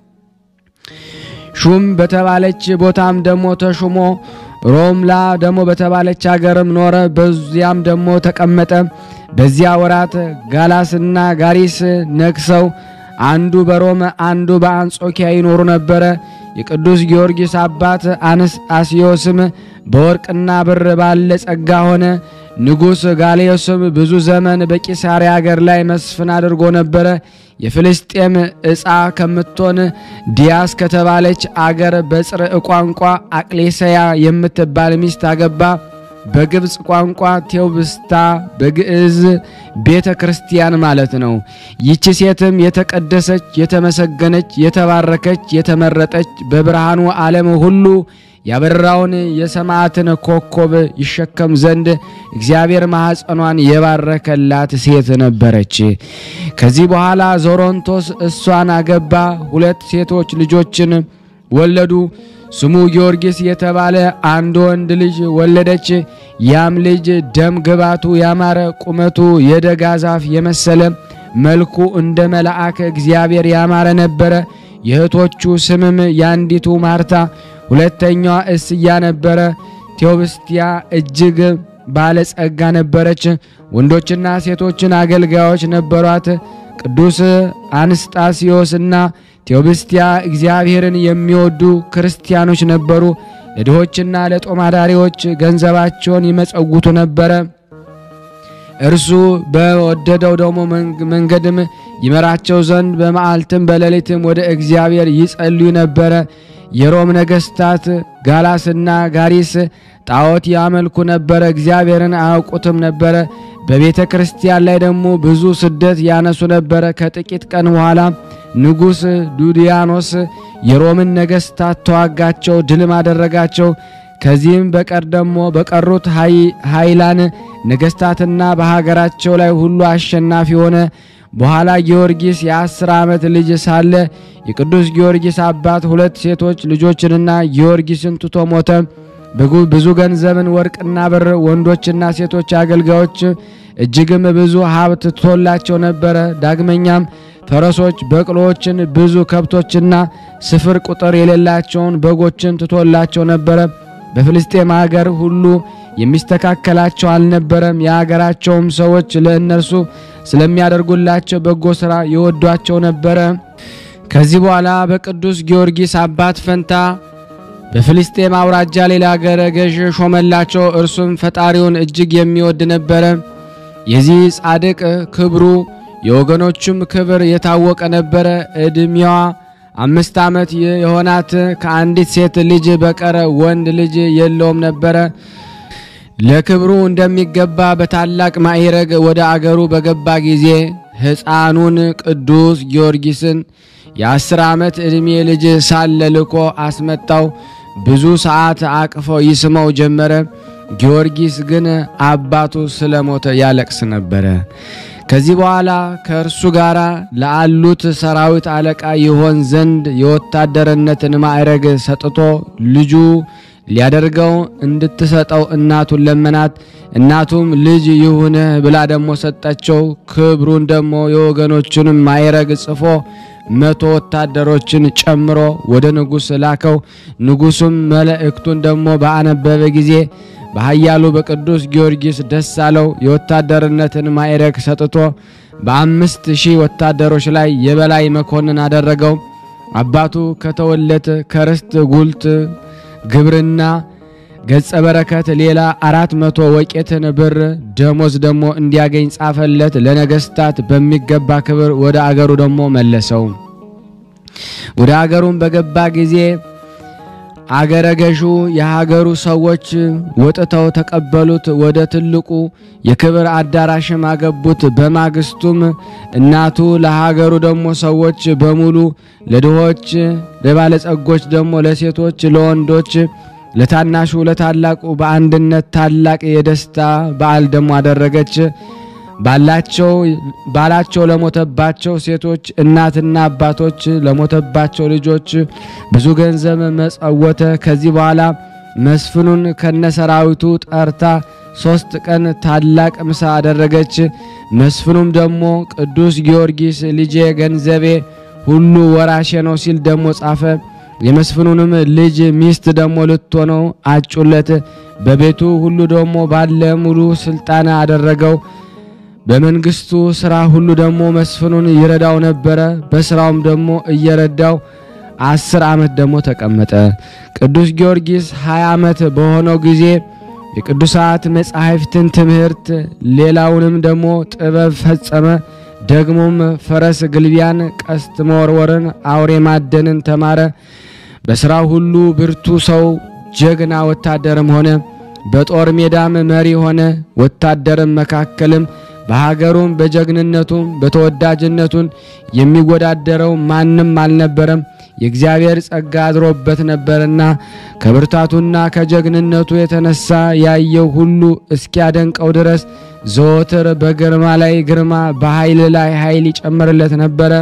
ሹም በተባለች ቦታም ደግሞ ተሹሞ ሮምላ ደግሞ በተባለች አገርም ኖረ። በዚያም ደግሞ ተቀመጠ። በዚያ ወራት ጋላስና ጋሪስ ነግሰው አንዱ በሮም አንዱ በአንጾኪያ ይኖሩ ነበረ። የቅዱስ ጊዮርጊስ አባት አንስጣስዮስም በወርቅና ብር ባለ ጸጋ ሆነ። ንጉሥ ጋልዮስም ብዙ ዘመን በቂሳሪያ አገር ላይ መስፍን አድርጎ ነበረ። የፍልስጤም ዕፃ ከምትሆን ዲያስ ከተባለች አገር በጽርዕ ቋንቋ አቅሌሰያ የምትባል ሚስት አገባ። በግብፅ ቋንቋ ቴዎብስታ በግዕዝ ቤተ ክርስቲያን ማለት ነው። ይቺ ሴትም የተቀደሰች፣ የተመሰገነች፣ የተባረከች፣ የተመረጠች በብርሃኑ ዓለም ሁሉ ያበራውን የሰማዕትን ኮከብ ይሸከም ዘንድ እግዚአብሔር ማኅፀኗን የባረከላት ሴት ነበረች። ከዚህ በኋላ ዞሮንቶስ እሷን አገባ። ሁለት ሴቶች ልጆችን ወለዱ። ስሙ ጊዮርጊስ የተባለ አንድ ወንድ ልጅ ወለደች። ያም ልጅ ደም ግባቱ ያማረ ቁመቱ የደጋ ዛፍ የመሰለ መልኩ እንደ መልአከ እግዚአብሔር ያማረ ነበረ። የእህቶቹ ስምም ያንዲቱ ማርታ ሁለተኛዋ እስያ ነበረ። ቴዎብስቲያ እጅግ ባለጸጋ ነበረች። ወንዶችና ሴቶችን አገልጋዮች ነበሯት። ቅዱስ አንስጣስዮስና ቴዎብስቲያ እግዚአብሔርን የሚወዱ ክርስቲያኖች ነበሩ። ለድሆችና ለጦማዳሪዎች ገንዘባቸውን ይመጸውቱ ነበረ። እርሱ በወደደው ደግሞ መንገድም ይመራቸው ዘንድ በመዓልትም በሌሊትም ወደ እግዚአብሔር ይጸልዩ ነበረ። የሮም ነገሥታት ጋላስና ጋሪስ ጣዖት ያመልኩ ነበረ፣ እግዚአብሔርን አያውቁትም ነበረ። በቤተ ክርስቲያን ላይ ደግሞ ብዙ ስደት ያነሱ ነበረ። ከጥቂት ቀን በኋላ ንጉሥ ዱዲያኖስ የሮምን ነገሥታት ተዋጋቸው፣ ድልም አደረጋቸው። ከዚህም በቀር ደግሞ በቀሩት ኃይላን ነገሥታትና በሀገራቸው ላይ ሁሉ አሸናፊ ሆነ። በኋላ ጊዮርጊስ የአስር ዓመት ልጅ ሳለ የቅዱስ ጊዮርጊስ አባት ሁለት ሴቶች ልጆችንና ጊዮርጊስን ትቶ ሞተ። ብዙ ገንዘብን ወርቅና ብር፣ ወንዶችና ሴቶች አገልጋዮች እጅግም ብዙ ሀብት ትቶላቸው ነበረ። ዳግመኛም ፈረሶች፣ በቅሎዎችን፣ ብዙ ከብቶችና ስፍር ቁጥር የሌላቸውን በጎችን ትቶላቸው ነበረ። በፍልስጤም አገር ሁሉ የሚስተካከላቸው አልነበረም። የአገራቸውም ሰዎች ለእነርሱ ስለሚያደርጉላቸው በጎ ሥራ ይወዷቸው ነበረ። ከዚህ በኋላ በቅዱስ ጊዮርጊስ አባት ፈንታ በፍልስጤም አውራጃ ሌላ አገረ ገዥ ሾመላቸው። እርሱም ፈጣሪውን እጅግ የሚወድ ነበረ። የዚህ ጻድቅ ክብሩ የወገኖቹም ክብር የታወቀ ነበረ። ዕድሜዋ አምስት ዓመት የሆናት ከአንዲት ሴት ልጅ በቀረ ወንድ ልጅ የለውም ነበረ። ለክብሩ እንደሚገባ በታላቅ ማዕረግ ወደ አገሩ በገባ ጊዜ ሕፃኑን ቅዱስ ጊዮርጊስን የአስር ዓመት ዕድሜ ልጅ ሳለ ልኮ አስመጣው። ብዙ ሰዓት አቅፎ ይስመው ጀመረ። ጊዮርጊስ ግን አባቱ ስለሞተ ያለቅስ ነበረ። ከዚህ በኋላ ከእርሱ ጋር ለአሉት ሰራዊት አለቃ ይሆን ዘንድ የወታደርነትን ማዕረግ ሰጥቶ ልጁ ሊያደርገው እንድትሰጠው እናቱን ለመናት። እናቱም ልጅ ይሁንህ ብላ ደግሞ ሰጠችው። ክብሩን ደግሞ የወገኖቹንም ማዕረግ ጽፎ መቶ ወታደሮችን ጨምሮ ወደ ንጉሥ ላከው። ንጉሡም መልእክቱን ደግሞ በአነበበ ጊዜ በኃያሉ በቅዱስ ጊዮርጊስ ደስ አለው። የወታደርነትን ማዕረግ ሰጥቶ በአምስት ሺህ ወታደሮች ላይ የበላይ መኮንን አደረገው። አባቱ ከተወለት ከርስት ጉልት ግብርና ገጸ በረከት ሌላ አራት መቶ ወቄትን ብር ደሞዝ ደግሞ እንዲያገኝ ጻፈለት። ለነገስታት በሚገባ ክብር ወደ አገሩ ደግሞ መለሰው። ወደ አገሩም በገባ ጊዜ አገረ ገዡ የሀገሩ ሰዎች ወጥተው ተቀበሉት። ወደ ትልቁ የክብር አዳራሽም አገቡት። በማግስቱም እናቱ ለሀገሩ ደግሞ ሰዎች በሙሉ ለድሆች፣ ለባለጸጎች ደግሞ ለሴቶች፣ ለወንዶች፣ ለታናሹ፣ ለታላቁ በአንድነት ታላቅ የደስታ በዓል ደግሞ አደረገች። ባላቸው ባላቸው ለሞተባቸው ሴቶች እናትና አባቶች ለሞተባቸው ልጆች ብዙ ገንዘብ መጸወተ። ከዚህ በኋላ መስፍኑን ከነሰራዊቱ ጠርታ ሶስት ቀን ታላቅ ምሳ አደረገች። መስፍኑም ደግሞ ቅዱስ ጊዮርጊስ ልጄ ገንዘቤ ሁሉ ወራሼ ነው ሲል ደግሞ ጻፈ። የመስፍኑንም ልጅ ሚስት ደግሞ ልትሆነው አጩለት። በቤቱ ሁሉ ደግሞ ባለ ሙሉ ስልጣን አደረገው። በመንግስቱ ስራ ሁሉ ደግሞ መስፍኑን ይረዳው ነበረ። በስራውም ደግሞ እየረዳው አስር ዓመት ደግሞ ተቀመጠ። ቅዱስ ጊዮርጊስ ሀያ ዓመት በሆነው ጊዜ የቅዱሳት መጻሕፍትን ትምህርት ሌላውንም ደግሞ ጥበብ ፈጸመ። ደግሞም ፈረስ ግልቢያን፣ ቀስት መወርወርን፣ አውሬ ማደንን ተማረ። በሥራው ሁሉ ብርቱ ሰው ጀግና ወታደርም ሆነ። በጦር ሜዳም መሪ ሆነ። ወታደርም መካከልም በሀገሩም በጀግንነቱም በተወዳጅነቱን የሚወዳደረው ማንም አልነበረም። የእግዚአብሔር ጸጋ አድሮበት ነበርና ከብርታቱና ከጀግንነቱ የተነሳ ያየው ሁሉ እስኪያደንቀው ድረስ ዘወትር በግርማ ላይ ግርማ፣ በኃይል ላይ ኃይል ይጨምርለት ነበረ።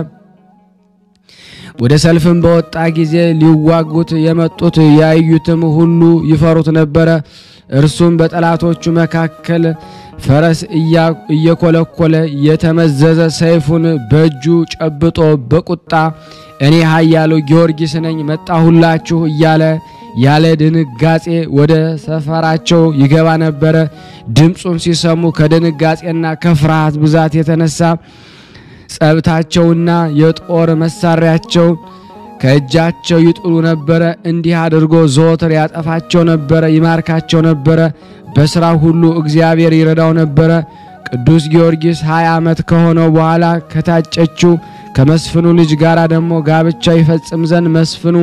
ወደ ሰልፍም በወጣ ጊዜ ሊዋጉት የመጡት ያዩትም ሁሉ ይፈሩት ነበረ። እርሱም በጠላቶቹ መካከል ፈረስ እየኮለኮለ የተመዘዘ ሰይፉን በእጁ ጨብጦ በቁጣ እኔ ኃያሉ ጊዮርጊስ ነኝ መጣሁላችሁ እያለ ያለ ድንጋጼ ወደ ሰፈራቸው ይገባ ነበረ። ድምፁን ሲሰሙ ከድንጋጼና ከፍርሃት ብዛት የተነሳ ጸብታቸውና የጦር መሳሪያቸው ከእጃቸው ይጥሉ ነበረ። እንዲህ አድርጎ ዘወትር ያጠፋቸው ነበረ፣ ይማርካቸው ነበረ። በሥራ ሁሉ እግዚአብሔር ይረዳው ነበረ። ቅዱስ ጊዮርጊስ ሀያ ዓመት ከሆነው በኋላ ከታጨችው ከመስፍኑ ልጅ ጋር ደግሞ ጋብቻ ይፈጽም ዘንድ መስፍኑ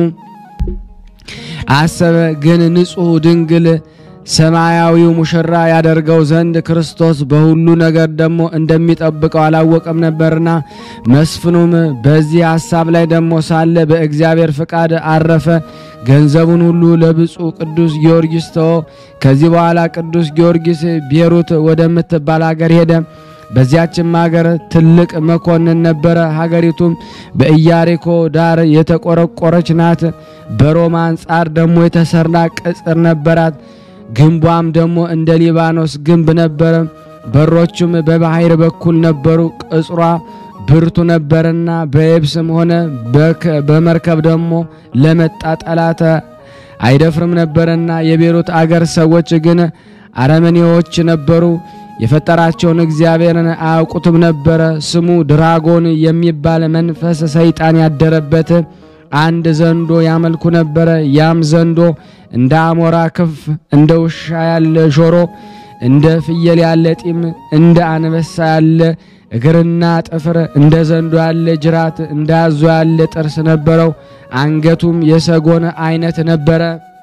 አሰበ። ግን ንጹሕ ድንግል ሰማያዊው ሙሽራ ያደርገው ዘንድ ክርስቶስ በሁሉ ነገር ደግሞ እንደሚጠብቀው አላወቀም ነበርና፣ መስፍኑም በዚህ ሐሳብ ላይ ደግሞ ሳለ በእግዚአብሔር ፍቃድ አረፈ። ገንዘቡን ሁሉ ለብፁዕ ቅዱስ ጊዮርጊስ ተወ። ከዚህ በኋላ ቅዱስ ጊዮርጊስ ቤሩት ወደምትባል አገር ሄደ። በዚያችም አገር ትልቅ መኮንን ነበረ። ሀገሪቱም በኢያሪኮ ዳር የተቆረቆረች ናት። በሮማ አንጻር ደግሞ የተሰራ ቅጽር ነበራት። ግንቧም ደግሞ እንደ ሊባኖስ ግንብ ነበረ። በሮቹም በባሕር በኩል ነበሩ። ቅጽሯ ብርቱ ነበርና በየብስም ሆነ በመርከብ ደግሞ ለመጣ ጠላት አይደፍርም ነበርና የቤሩት አገር ሰዎች ግን አረመኔዎች ነበሩ። የፈጠራቸውን እግዚአብሔርን አያውቁትም ነበረ። ስሙ ድራጎን የሚባል መንፈስ ሰይጣን ያደረበት አንድ ዘንዶ ያመልኩ ነበረ። ያም ዘንዶ እንደ አሞራ ክንፍ፣ እንደ ውሻ ያለ ጆሮ፣ እንደ ፍየል ያለ ጢም፣ እንደ አንበሳ ያለ እግርና ጥፍር፣ እንደ ዘንዶ ያለ ጅራት፣ እንደ አዞ ያለ ጥርስ ነበረው። አንገቱም የሰጎን አይነት ነበረ።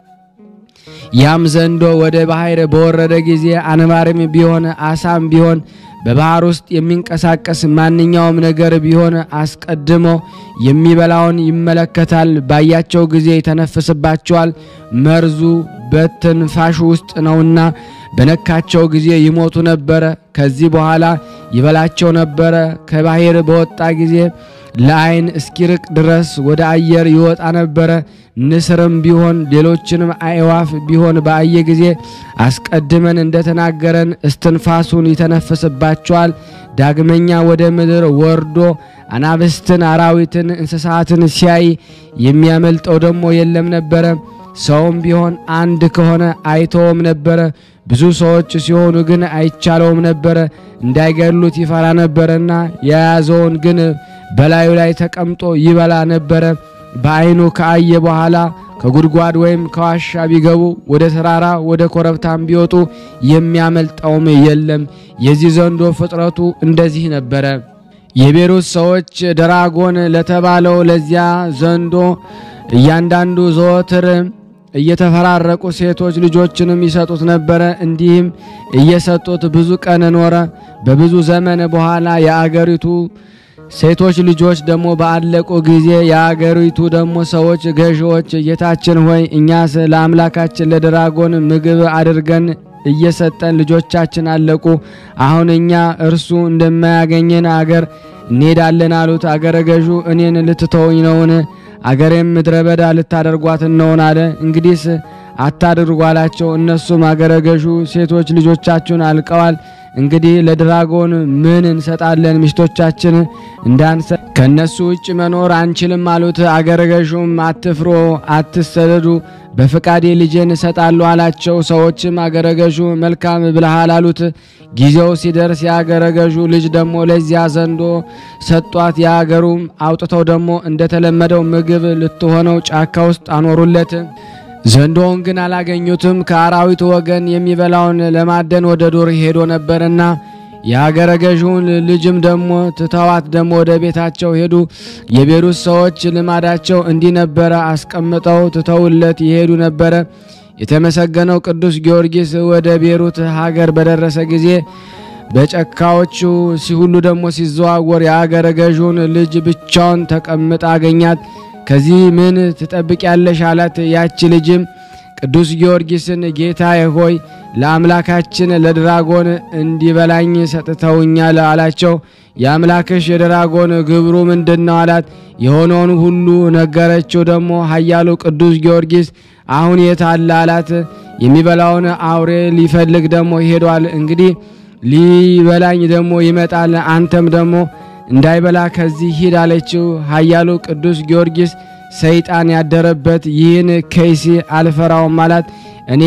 ያም ዘንዶ ወደ ባሕር በወረደ ጊዜ አንባሪም ቢሆን አሳም ቢሆን በባሕር ውስጥ የሚንቀሳቀስ ማንኛውም ነገር ቢሆን አስቀድሞ የሚበላውን ይመለከታል። ባያቸው ጊዜ ይተነፍስባቸዋል። መርዙ በትንፋሹ ውስጥ ነውና በነካቸው ጊዜ ይሞቱ ነበረ። ከዚህ በኋላ ይበላቸው ነበረ። ከባሕር በወጣ ጊዜ ለዓይን እስኪርቅ ድረስ ወደ አየር ይወጣ ነበረ። ንስርም ቢሆን ሌሎችንም አእዋፍ ቢሆን በአየ ጊዜ አስቀድመን እንደተናገረን እስትንፋሱን ይተነፍስባቸዋል። ዳግመኛ ወደ ምድር ወርዶ አናብስትን፣ አራዊትን፣ እንስሳትን ሲያይ የሚያመልጠው ደግሞ የለም ነበረ። ሰውም ቢሆን አንድ ከሆነ አይተውም ነበረ። ብዙ ሰዎች ሲሆኑ ግን አይቻለውም ነበረ። እንዳይገድሉት ይፈራ ነበረና የያዘውን ግን በላዩ ላይ ተቀምጦ ይበላ ነበረ። በዓይኑ ከአየ በኋላ ከጉድጓድ ወይም ከዋሻ ቢገቡ ወደ ተራራ ወደ ኮረብታም ቢወጡ የሚያመልጠውም የለም። የዚህ ዘንዶ ፍጥረቱ እንደዚህ ነበረ። የቤሩት ሰዎች ድራጎን ለተባለው ለዚያ ዘንዶ እያንዳንዱ ዘወትር እየተፈራረቁ ሴቶች ልጆችንም ይሰጡት ነበረ። እንዲህም እየሰጡት ብዙ ቀን ኖረ። በብዙ ዘመን በኋላ የአገሪቱ ሴቶች ልጆች ደግሞ ባለቁ ጊዜ የአገሪቱ ደግሞ ሰዎች ገዢዎች፣ ጌታችን ሆይ እኛስ ለአምላካችን ለድራጎን ምግብ አድርገን እየሰጠን ልጆቻችን አለቁ። አሁን እኛ እርሱ እንደማያገኘን አገር እንሄዳለን አሉት። አገረ ገዡ እኔን ልትተውኝ ነውን? አገሬም ምድረ በዳ ልታደርጓት ነውን? አለ። እንግዲህስ አታድርጉ አላቸው። እነሱም አገረ ገዡ ሴቶች ልጆቻችሁን አልቀዋል እንግዲህ ለድራጎን ምን እንሰጣለን? ሚስቶቻችን እንዳንሰ ከነሱ ውጭ መኖር አንችልም አሉት። አገረ ገዡም አትፍሮ፣ አትሰደዱ በፍቃዴ ልጄን እሰጣለሁ አላቸው። ሰዎችም አገረ ገዡ መልካም ብለሃል አሉት። ጊዜው ሲደርስ የአገረ ገዡ ልጅ ደግሞ ለዚያ ዘንዶ ሰጧት። የአገሩም አውጥተው ደግሞ እንደተለመደው ምግብ ልትሆነው ጫካ ውስጥ አኖሩለት። ዘንዶውን ግን አላገኙትም። ከአራዊቱ ወገን የሚበላውን ለማደን ወደ ዱር ሄዶ ነበርና የሀገረ ገዥውን ልጅም ደግሞ ትተዋት ደግሞ ወደ ቤታቸው ሄዱ። የቤሩት ሰዎች ልማዳቸው እንዲህ ነበረ፣ አስቀምጠው ትተውለት ይሄዱ ነበረ። የተመሰገነው ቅዱስ ጊዮርጊስ ወደ ቤሩት ሀገር በደረሰ ጊዜ በጨካዎቹ ሲሁሉ ደግሞ ሲዘዋወር የአገረ ገዥውን ልጅ ብቻውን ተቀምጣ አገኛት። ከዚህ ምን ትጠብቂያለሽ? አላት። ያች ልጅም ቅዱስ ጊዮርጊስን ጌታዬ ሆይ ለአምላካችን ለድራጎን እንዲበላኝ ሰጥተውኛል አላቸው። የአምላክሽ የድራጎን ግብሩ ምንድን ነው አላት። የሆነውን ሁሉ ነገረችው። ደግሞ ኃያሉ ቅዱስ ጊዮርጊስ አሁን የት አለ አላት። የሚበላውን አውሬ ሊፈልግ ደግሞ ሄዷል። እንግዲህ ሊበላኝ ደግሞ ይመጣል። አንተም ደግሞ እንዳይበላ ከዚህ ሂድ አለችው። ኃያሉ ቅዱስ ጊዮርጊስ ሰይጣን ያደረበት ይህን ከይሲ አልፈራውም አላት። እኔ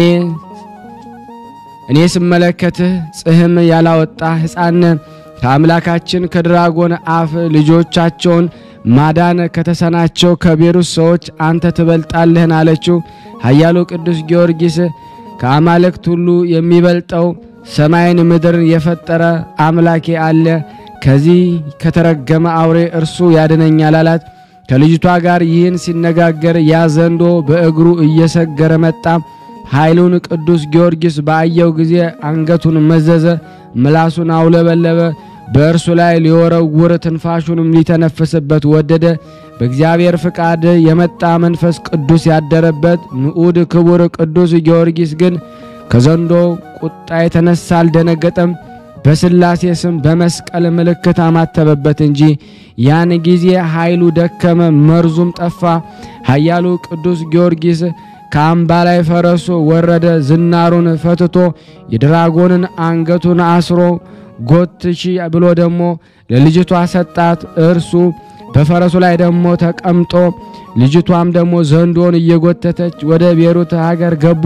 እኔ ስመለከትህ ጽህም ያላወጣ ሕፃን ከአምላካችን ከድራጎን አፍ ልጆቻቸውን ማዳን ከተሰናቸው ከቤሩት ሰዎች አንተ ትበልጣለህን አለችው። ኃያሉ ቅዱስ ጊዮርጊስ ከአማልክት ሁሉ የሚበልጠው ሰማይን ምድርን የፈጠረ አምላኬ አለ፣ ከዚህ ከተረገመ አውሬ እርሱ ያድነኛል አላት። ከልጅቷ ጋር ይህን ሲነጋገር ያ ዘንዶ በእግሩ እየሰገረ መጣ። ኃይሉን ቅዱስ ጊዮርጊስ ባየው ጊዜ አንገቱን መዘዘ፣ ምላሱን አውለበለበ። በእርሱ ላይ ሊወረውር ትንፋሹንም ሊተነፍስበት ወደደ። በእግዚአብሔር ፍቃድ የመጣ መንፈስ ቅዱስ ያደረበት ንዑድ ክቡር ቅዱስ ጊዮርጊስ ግን ከዘንዶ ቁጣ የተነሳ አልደነገጠም። በስላሴ ስም በመስቀል ምልክት አማተበበት እንጂ ያን ጊዜ ኃይሉ ደከመ፣ መርዙም ጠፋ። ኃያሉ ቅዱስ ጊዮርጊስ ከአምባ ላይ ፈረሱ ወረደ። ዝናሩን ፈትቶ የድራጎንን አንገቱን አስሮ ጎትሺ ብሎ ደግሞ ለልጅቷ ሰጣት። እርሱ በፈረሱ ላይ ደግሞ ተቀምጦ ልጅቷም ደግሞ ዘንዶን እየጎተተች ወደ ቤሩት ሀገር ገቡ።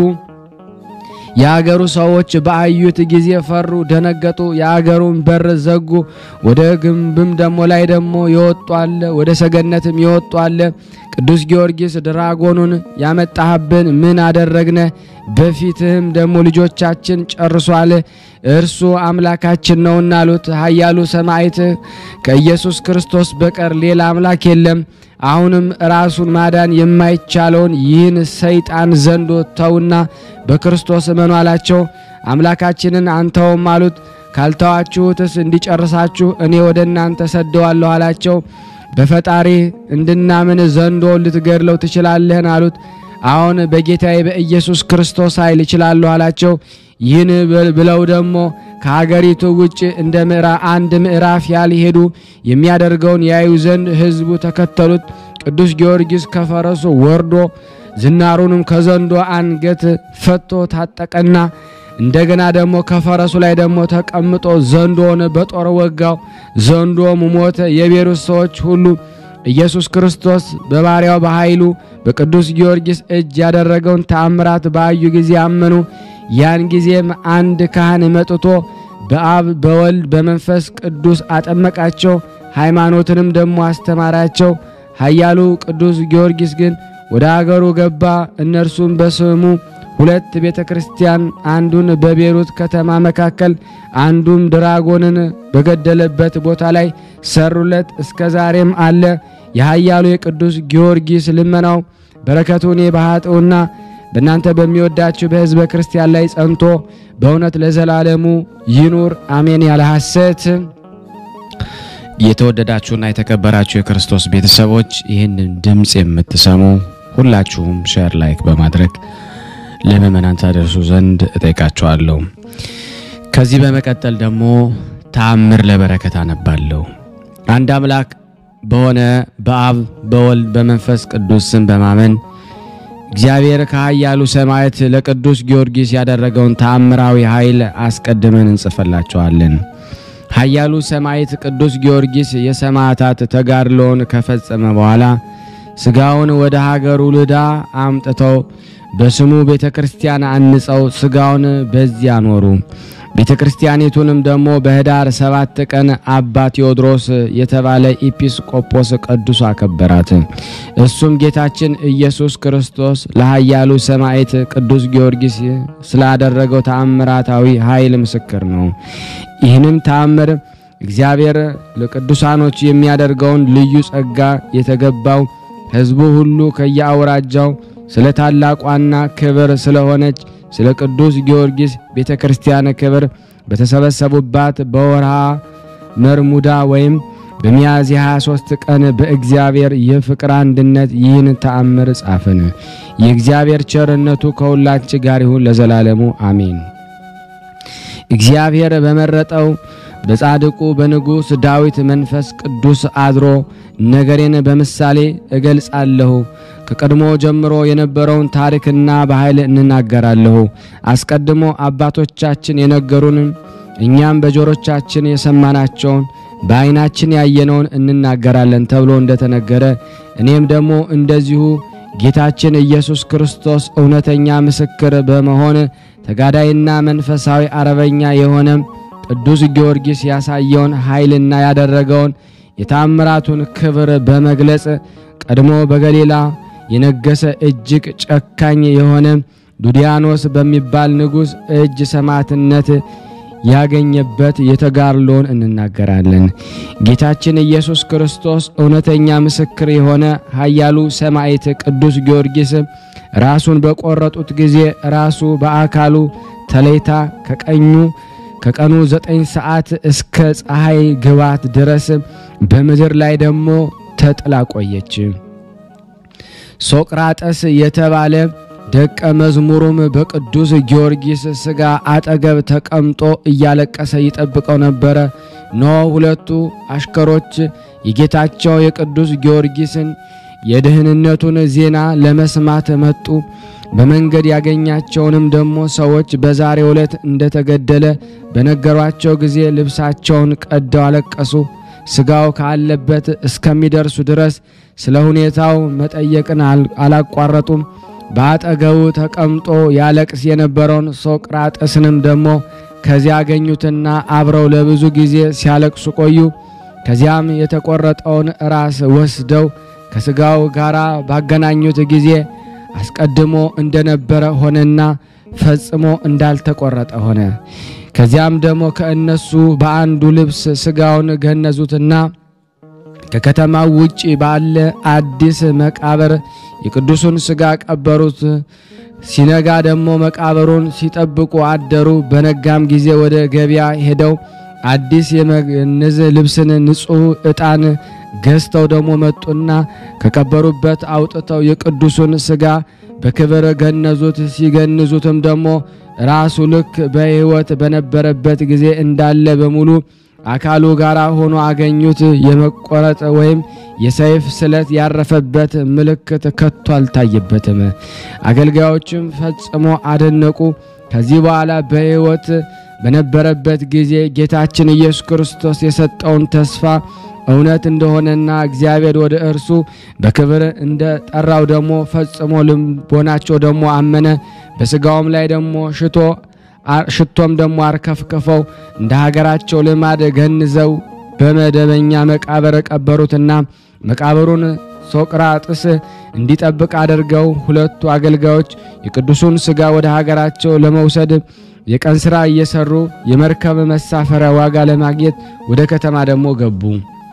የአገሩ ሰዎች በአዩት ጊዜ ፈሩ፣ ደነገጡ። የአገሩን በር ዘጉ። ወደ ግንብም ደሞ ላይ ደግሞ ይወጡ አለ፣ ወደ ሰገነትም ይወጡ አለ። ቅዱስ ጊዮርጊስ ድራጎኑን ያመጣህብን ምን አደረግነ? በፊትህም ደግሞ ልጆቻችን ጨርሷል። እርሱ አምላካችን ነውና አሉት። ኃያሉ ሰማዕት ከኢየሱስ ክርስቶስ በቀር ሌላ አምላክ የለም። አሁንም ራሱን ማዳን የማይቻለውን ይህን ሰይጣን ዘንዶ ተውና በክርስቶስ እመኑ አላቸው። አምላካችንን አንተውም አሉት። ካልተዋችሁትስ እንዲጨርሳችሁ እኔ ወደ እናንተ ሰደዋለሁ አላቸው። በፈጣሪ እንድናምን ዘንዶ ልትገድለው ትችላለህን? አሉት። አሁን በጌታዬ በኢየሱስ ክርስቶስ ኃይል እችላለሁ አላቸው። ይህን ብለው ደግሞ ከሀገሪቱ ውጭ እንደ አንድ ምዕራፍ ያልሄዱ የሚያደርገውን ያዩ ዘንድ ሕዝቡ ተከተሉት። ቅዱስ ጊዮርጊስ ከፈረሱ ወርዶ ዝናሩንም ከዘንዶ አንገት ፈቶ ታጠቀና እንደገና ደግሞ ከፈረሱ ላይ ደግሞ ተቀምጦ ዘንዶን በጦር ወጋው። ዘንዶም ሞተ። የቤሩት ሰዎች ሁሉ ኢየሱስ ክርስቶስ በባሪያው በኃይሉ በቅዱስ ጊዮርጊስ እጅ ያደረገውን ተአምራት ባዩ ጊዜ አመኑ። ያን ጊዜም አንድ ካህን መጥቶ በአብ በወልድ በመንፈስ ቅዱስ አጠመቃቸው፣ ሃይማኖትንም ደግሞ አስተማራቸው። ኃያሉ ቅዱስ ጊዮርጊስ ግን ወደ አገሩ ገባ። እነርሱም በስሙ ሁለት ቤተ ክርስቲያን አንዱን በቤሩት ከተማ መካከል አንዱም ድራጎንን በገደለበት ቦታ ላይ ሰሩለት። እስከ ዛሬም አለ። የኃያሉ የቅዱስ ጊዮርጊስ ልመናው በረከቱ እኔ በኃጥኡና በእናንተ በሚወዳችሁ በሕዝበ ክርስቲያን ላይ ጸንቶ በእውነት ለዘላለሙ ይኑር አሜን። ያለ ሐሰት የተወደዳችሁና የተከበራችሁ የክርስቶስ ቤተሰቦች ይህንን ድምፅ የምትሰሙ ሁላችሁም ሼር ላይክ በማድረግ ለምእመናን ታደርሱ ዘንድ እጠይቃችኋለሁ። ከዚህ በመቀጠል ደግሞ ተአምር ለበረከት አነባለሁ። አንድ አምላክ በሆነ በአብ በወልድ በመንፈስ ቅዱስ ስም በማመን እግዚአብሔር ከኃያሉ ሰማዕት ለቅዱስ ጊዮርጊስ ያደረገውን ተአምራዊ ኃይል አስቀድመን እንጽፈላቸዋለን። ኃያሉ ሰማዕት ቅዱስ ጊዮርጊስ የሰማዕታት ተጋድሎውን ከፈጸመ በኋላ ሥጋውን ወደ ሀገሩ ልዳ አምጥተው በስሙ ቤተ ክርስቲያን አንጸው ሥጋውን በዚያ ኖሩ። ቤተ ክርስቲያኒቱንም ደግሞ በህዳር ሰባት ቀን አባ ቴዎድሮስ የተባለ ኢጲስቆጶስ ቅዱስ አከበራት። እሱም ጌታችን ኢየሱስ ክርስቶስ ለኃያሉ ሰማዕት ቅዱስ ጊዮርጊስ ስላደረገው ተአምራታዊ ኃይል ምስክር ነው። ይህንም ተአምር እግዚአብሔር ለቅዱሳኖች የሚያደርገውን ልዩ ጸጋ የተገባው ሕዝቡ ሁሉ ከየአውራጃው ስለ ታላቋና ክብር ስለሆነች ስለ ቅዱስ ጊዮርጊስ ቤተ ክርስቲያን ክብር በተሰበሰቡባት በወርሃ መርሙዳ ወይም በሚያዝያ 23 ቀን በእግዚአብሔር የፍቅር አንድነት ይህን ተአምር ጻፍን። የእግዚአብሔር ቸርነቱ ከሁላችን ጋር ይሁን ለዘላለሙ አሜን። እግዚአብሔር በመረጠው በጻድቁ በንጉሥ ዳዊት መንፈስ ቅዱስ አድሮ ነገሬን በምሳሌ እገልጻለሁ። ከቀድሞ ጀምሮ የነበረውን ታሪክና በኃይል እንናገራለሁ። አስቀድሞ አባቶቻችን የነገሩንን እኛም በጆሮቻችን የሰማናቸውን በዓይናችን ያየነውን እንናገራለን ተብሎ እንደተነገረ እኔም ደግሞ እንደዚሁ ጌታችን ኢየሱስ ክርስቶስ እውነተኛ ምስክር በመሆን ተጋዳይና መንፈሳዊ አረበኛ የሆነ ቅዱስ ጊዮርጊስ ያሳየውን ኃይልና ያደረገውን የታምራቱን ክብር በመግለጽ ቀድሞ በገሊላ የነገሰ እጅግ ጨካኝ የሆነ ዱዲያኖስ በሚባል ንጉሥ እጅ ሰማዕትነት ያገኘበት የተጋድሎን እንናገራለን። ጌታችን ኢየሱስ ክርስቶስ እውነተኛ ምስክር የሆነ ኃያሉ ሰማዕት ቅዱስ ጊዮርጊስ ራሱን በቆረጡት ጊዜ ራሱ በአካሉ ተለይታ ከቀኙ ከቀኑ ዘጠኝ ሰዓት እስከ ፀሐይ ግባት ድረስ በምድር ላይ ደግሞ ተጥላ ቆየች። ሶቅራጠስ የተባለ ደቀ መዝሙሩም በቅዱስ ጊዮርጊስ ሥጋ አጠገብ ተቀምጦ እያለቀሰ ይጠብቀው ነበረ። ኖ ሁለቱ አሽከሮች የጌታቸው የቅዱስ ጊዮርጊስን የደህንነቱን ዜና ለመስማት መጡ። በመንገድ ያገኛቸውንም ደግሞ ሰዎች በዛሬው ዕለት እንደተገደለ በነገሯቸው ጊዜ ልብሳቸውን ቀደው አለቀሱ። ሥጋው ካለበት እስከሚደርሱ ድረስ ስለ ሁኔታው መጠየቅን አላቋረጡም። በአጠገቡ ተቀምጦ ያለቅስ የነበረውን ሶቅራጠስንም ደግሞ ከዚያ አገኙትና አብረው ለብዙ ጊዜ ሲያለቅሱ ቆዩ። ከዚያም የተቆረጠውን ራስ ወስደው ከሥጋው ጋር ባገናኙት ጊዜ አስቀድሞ እንደነበረ ሆነና ፈጽሞ እንዳልተቆረጠ ሆነ። ከዚያም ደግሞ ከእነሱ በአንዱ ልብስ ሥጋውን ገነዙትና ከከተማው ውጭ ባለ አዲስ መቃብር የቅዱሱን ሥጋ ቀበሩት። ሲነጋ ደግሞ መቃብሩን ሲጠብቁ አደሩ። በነጋም ጊዜ ወደ ገበያ ሄደው አዲስ የመግነዝ ልብስን ንጹሕ ዕጣን ገዝተው ደግሞ መጡና ከቀበሩበት አውጥተው የቅዱሱን ሥጋ በክብር ገነዙት። ሲገንዙትም ደግሞ ራሱ ልክ በሕይወት በነበረበት ጊዜ እንዳለ በሙሉ አካሉ ጋር ሆኖ አገኙት። የመቆረጥ ወይም የሰይፍ ስለት ያረፈበት ምልክት ከቶ አልታየበትም። አገልጋዮችም ፈጽሞ አደነቁ። ከዚህ በኋላ በሕይወት በነበረበት ጊዜ ጌታችን ኢየሱስ ክርስቶስ የሰጠውን ተስፋ እውነት እንደሆነና እግዚአብሔር ወደ እርሱ በክብር እንደ ጠራው ደግሞ ፈጽሞ ልቦናቸው ደግሞ አመነ። በሥጋውም ላይ ደግሞ ሽቶ ሽቶም ደግሞ አርከፍክፈው እንደ ሀገራቸው ልማድ ገንዘው በመደበኛ መቃብር ቀበሩትና መቃብሩን ሶቅራጥስ እንዲጠብቅ አድርገው ሁለቱ አገልጋዮች የቅዱሱን ሥጋ ወደ ሀገራቸው ለመውሰድ የቀን ሥራ እየሰሩ የመርከብ መሳፈሪያ ዋጋ ለማግኘት ወደ ከተማ ደግሞ ገቡ።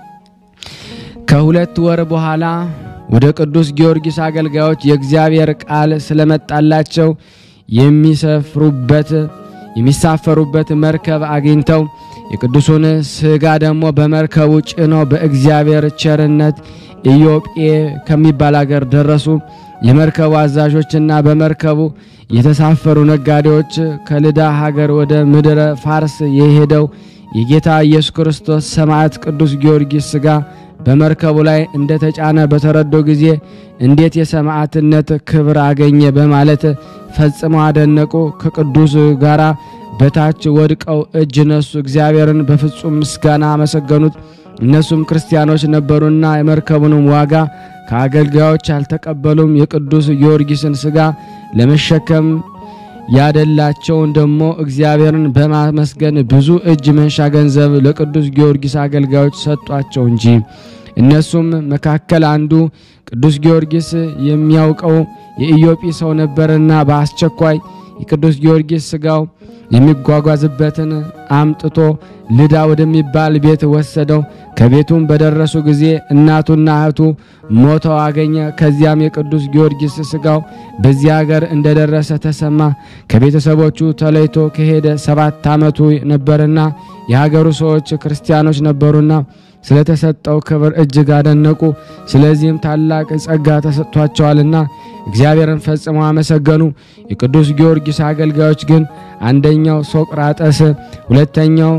ከሁለት ወር በኋላ ወደ ቅዱስ ጊዮርጊስ አገልጋዮች የእግዚአብሔር ቃል ስለመጣላቸው የሚሰፍሩበት የሚሳፈሩበት መርከብ አግኝተው የቅዱሱን ሥጋ ደግሞ በመርከቡ ጭነው በእግዚአብሔር ቸርነት ኢዮጴ ከሚባል አገር ደረሱ። የመርከቡ አዛዦችና በመርከቡ የተሳፈሩ ነጋዴዎች ከልዳ ሀገር ወደ ምድረ ፋርስ የሄደው የጌታ ኢየሱስ ክርስቶስ ሰማዕት ቅዱስ ጊዮርጊስ ሥጋ በመርከቡ ላይ እንደ ተጫነ በተረዶ ጊዜ እንዴት የሰማዕትነት ክብር አገኘ በማለት ፈጽመው አደነቁ። ከቅዱስ ጋራ በታች ወድቀው እጅ ነሱ። እግዚአብሔርን በፍጹም ምስጋና አመሰገኑት። እነሱም ክርስቲያኖች ነበሩና የመርከቡንም ዋጋ ከአገልጋዮች አልተቀበሉም። የቅዱስ ጊዮርጊስን ሥጋ ለመሸከም ያደላቸውን ደግሞ እግዚአብሔርን በማመስገን ብዙ እጅ መንሻ ገንዘብ ለቅዱስ ጊዮርጊስ አገልጋዮች ሰጧቸው እንጂ። እነሱም መካከል አንዱ ቅዱስ ጊዮርጊስ የሚያውቀው የኢዮጲ ሰው ነበርና በአስቸኳይ የቅዱስ ጊዮርጊስ ሥጋው የሚጓጓዝበትን አምጥቶ ልዳ ወደሚባል ቤት ወሰደው። ከቤቱም በደረሱ ጊዜ እናቱና እህቱ ሞተው አገኘ። ከዚያም የቅዱስ ጊዮርጊስ ሥጋው በዚያ ሀገር እንደደረሰ ተሰማ። ከቤተሰቦቹ ተለይቶ ከሄደ ሰባት ዓመቱ ነበርና የሀገሩ ሰዎች ክርስቲያኖች ነበሩና ስለተሰጠው ክብር እጅግ አደነቁ። ስለዚህም ታላቅ ጸጋ ተሰጥቷቸዋልና እግዚአብሔርን ፈጽመው አመሰገኑ። የቅዱስ ጊዮርጊስ አገልጋዮች ግን አንደኛው ሶቅራጠስ፣ ሁለተኛው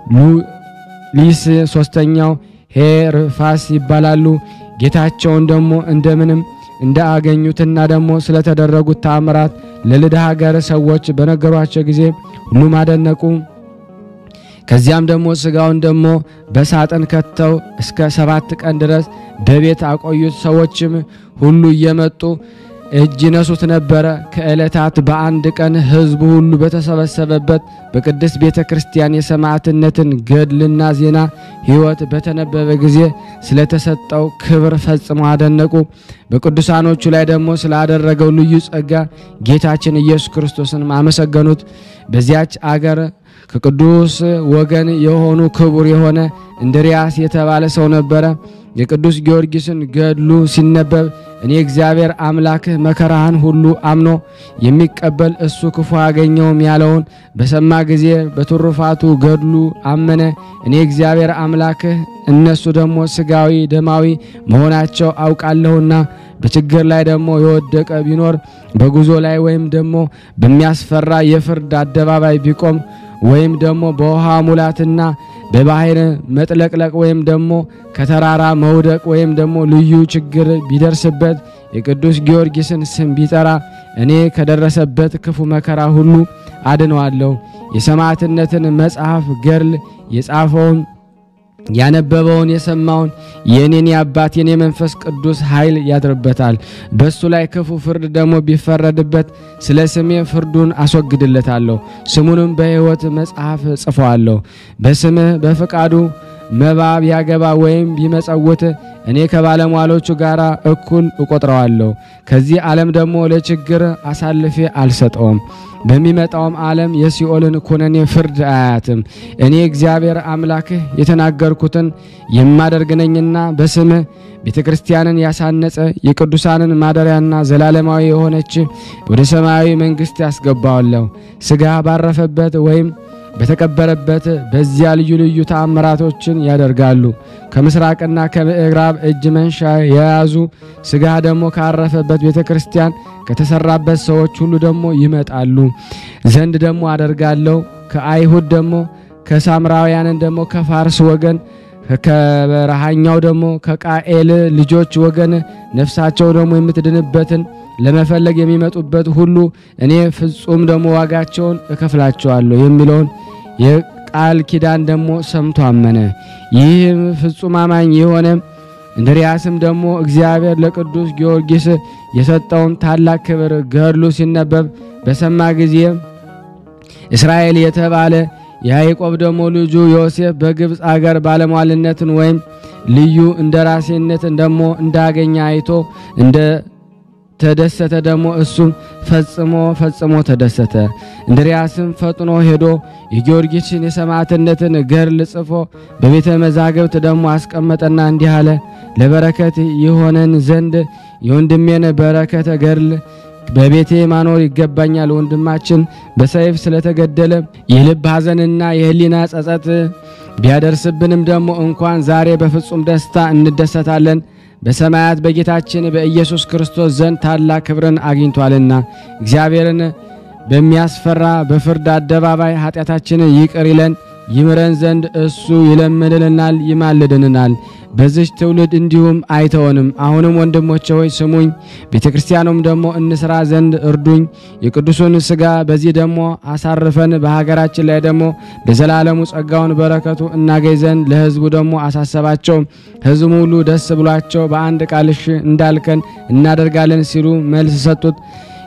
ሉሊስ፣ ሶስተኛው ሄርፋስ ይባላሉ። ጌታቸውን ደግሞ እንደምንም እንዳገኙትና ደግሞ ስለተደረጉት ታምራት ለልዳ ሀገር ሰዎች በነገሯቸው ጊዜ ሁሉም አደነቁ። ከዚያም ደግሞ ስጋውን ደግሞ በሳጥን ከተው እስከ ሰባት ቀን ድረስ በቤት አቆዩት። ሰዎችም ሁሉ እየመጡ እጅ ይነሱት ነበረ። ከዕለታት በአንድ ቀን ሕዝቡ ሁሉ በተሰበሰበበት በቅድስት ቤተ ክርስቲያን የሰማዕትነትን ገድልና ዜና ሕይወት በተነበበ ጊዜ ስለተሰጠው ክብር ፈጽመው አደነቁ። በቅዱሳኖቹ ላይ ደግሞ ስላደረገው ልዩ ጸጋ ጌታችን ኢየሱስ ክርስቶስን አመሰገኑት። በዚያች አገር ከቅዱስ ወገን የሆኑ ክቡር የሆነ እንድርያስ የተባለ ሰው ነበረ። የቅዱስ ጊዮርጊስን ገድሉ ሲነበብ እኔ እግዚአብሔር አምላክህ መከራህን ሁሉ አምኖ የሚቀበል እሱ ክፉ አገኘውም ያለውን በሰማ ጊዜ በትሩፋቱ ገድሉ አመነ። እኔ እግዚአብሔር አምላክህ እነሱ ደግሞ ስጋዊ ደማዊ መሆናቸው አውቃለሁና በችግር ላይ ደግሞ የወደቀ ቢኖር በጉዞ ላይ ወይም ደግሞ በሚያስፈራ የፍርድ አደባባይ ቢቆም ወይም ደግሞ በውሃ ሙላትና በባህር መጥለቅለቅ ወይም ደግሞ ከተራራ መውደቅ ወይም ደግሞ ልዩ ችግር ቢደርስበት የቅዱስ ጊዮርጊስን ስም ቢጠራ እኔ ከደረሰበት ክፉ መከራ ሁሉ አድነዋለሁ። የሰማዕትነትን መጽሐፍ ገድል የጻፈውን ያነበበውን የሰማውን የእኔን የአባቴን የመንፈስ ቅዱስ ኃይል ያድርበታል። በእሱ ላይ ክፉ ፍርድ ደግሞ ቢፈረድበት ስለ ስሜ ፍርዱን አስወግድለታለሁ። ስሙንም በሕይወት መጽሐፍ ጽፈዋለሁ። በስምህ በፈቃዱ መባ ቢያገባ ወይም ቢመጸውት እኔ ከባለሟሎቹ ጋር እኩል እቆጥረዋለሁ። ከዚህ ዓለም ደግሞ ለችግር አሳልፌ አልሰጠውም። በሚመጣውም ዓለም የሲኦልን ኩነኔ ፍርድ አያትም። እኔ እግዚአብሔር አምላክህ የተናገርኩትን የማደርግ ነኝና በስምህ ቤተ ክርስቲያንን ያሳነጸ የቅዱሳንን ማደሪያና ዘላለማዊ የሆነች ወደ ሰማያዊ መንግሥት ያስገባዋለሁ። ሥጋ ባረፈበት ወይም በተቀበረበት በዚያ ልዩ ልዩ ተአምራቶችን ያደርጋሉ። ከምስራቅና ከምዕራብ እጅ መንሻ የያዙ ሥጋ ደግሞ ካረፈበት ቤተ ክርስቲያን ከተሰራበት ሰዎች ሁሉ ደግሞ ይመጣሉ ዘንድ ደግሞ አደርጋለሁ። ከአይሁድ ደግሞ ከሳምራውያንን ደግሞ ከፋርስ ወገን ከበረሃኛው ደግሞ ከቃኤል ልጆች ወገን ነፍሳቸው ደግሞ የምትድንበትን ለመፈለግ የሚመጡበት ሁሉ እኔ ፍጹም ደግሞ ዋጋቸውን እከፍላቸዋለሁ የሚለውን የቃል ኪዳን ደግሞ ሰምቶ አመነ። ይህም ፍጹም አማኝ የሆነ እንድርያስም ደግሞ እግዚአብሔር ለቅዱስ ጊዮርጊስ የሰጠውን ታላቅ ክብር ገድሉ ሲነበብ በሰማ ጊዜ እስራኤል የተባለ የያዕቆብ ደግሞ ልጁ ዮሴፍ በግብፅ አገር ባለሟልነትን ወይም ልዩ እንደ ራሴነትን ደግሞ እንዳገኘ አይቶ እንደ ተደሰተ ደግሞ እሱም ፈጽሞ ፈጽሞ ተደሰተ። እንድርያስም ፈጥኖ ሄዶ የጊዮርጊስን የሰማዕትነትን ገድል ጽፎ በቤተ መዛግብት ደግሞ አስቀመጠና እንዲህ አለ። ለበረከት የሆነን ዘንድ የወንድሜን በረከተ ገድል በቤቴ ማኖር ይገባኛል። ወንድማችን በሰይፍ ስለተገደለ የልብ ሐዘንና የሕሊና ጸጸት ቢያደርስብንም ደግሞ እንኳን ዛሬ በፍጹም ደስታ እንደሰታለን በሰማያት በጌታችን በኢየሱስ ክርስቶስ ዘንድ ታላቅ ክብርን አግኝቷልና እግዚአብሔርን በሚያስፈራ በፍርድ አደባባይ ኃጢአታችንን ይቅር ይለን ይምረን ዘንድ እሱ ይለምንልናል፣ ይማልድንናል። በዚች ትውልድ እንዲሁም አይተወንም። አሁንም ወንድሞቼ ሆይ ስሙኝ፣ ቤተ ክርስቲያኑም ደግሞ እንስራ ዘንድ እርዱኝ። የቅዱሱን ሥጋ በዚህ ደግሞ አሳርፈን በሀገራችን ላይ ደግሞ ለዘላለሙ ጸጋውን በረከቱ እናገኝ ዘንድ ለሕዝቡ ደግሞ አሳሰባቸው። ሕዝቡ ሁሉ ደስ ብሏቸው በአንድ ቃል እሺ እንዳልከን እናደርጋለን ሲሉ መልስ ሰጡት።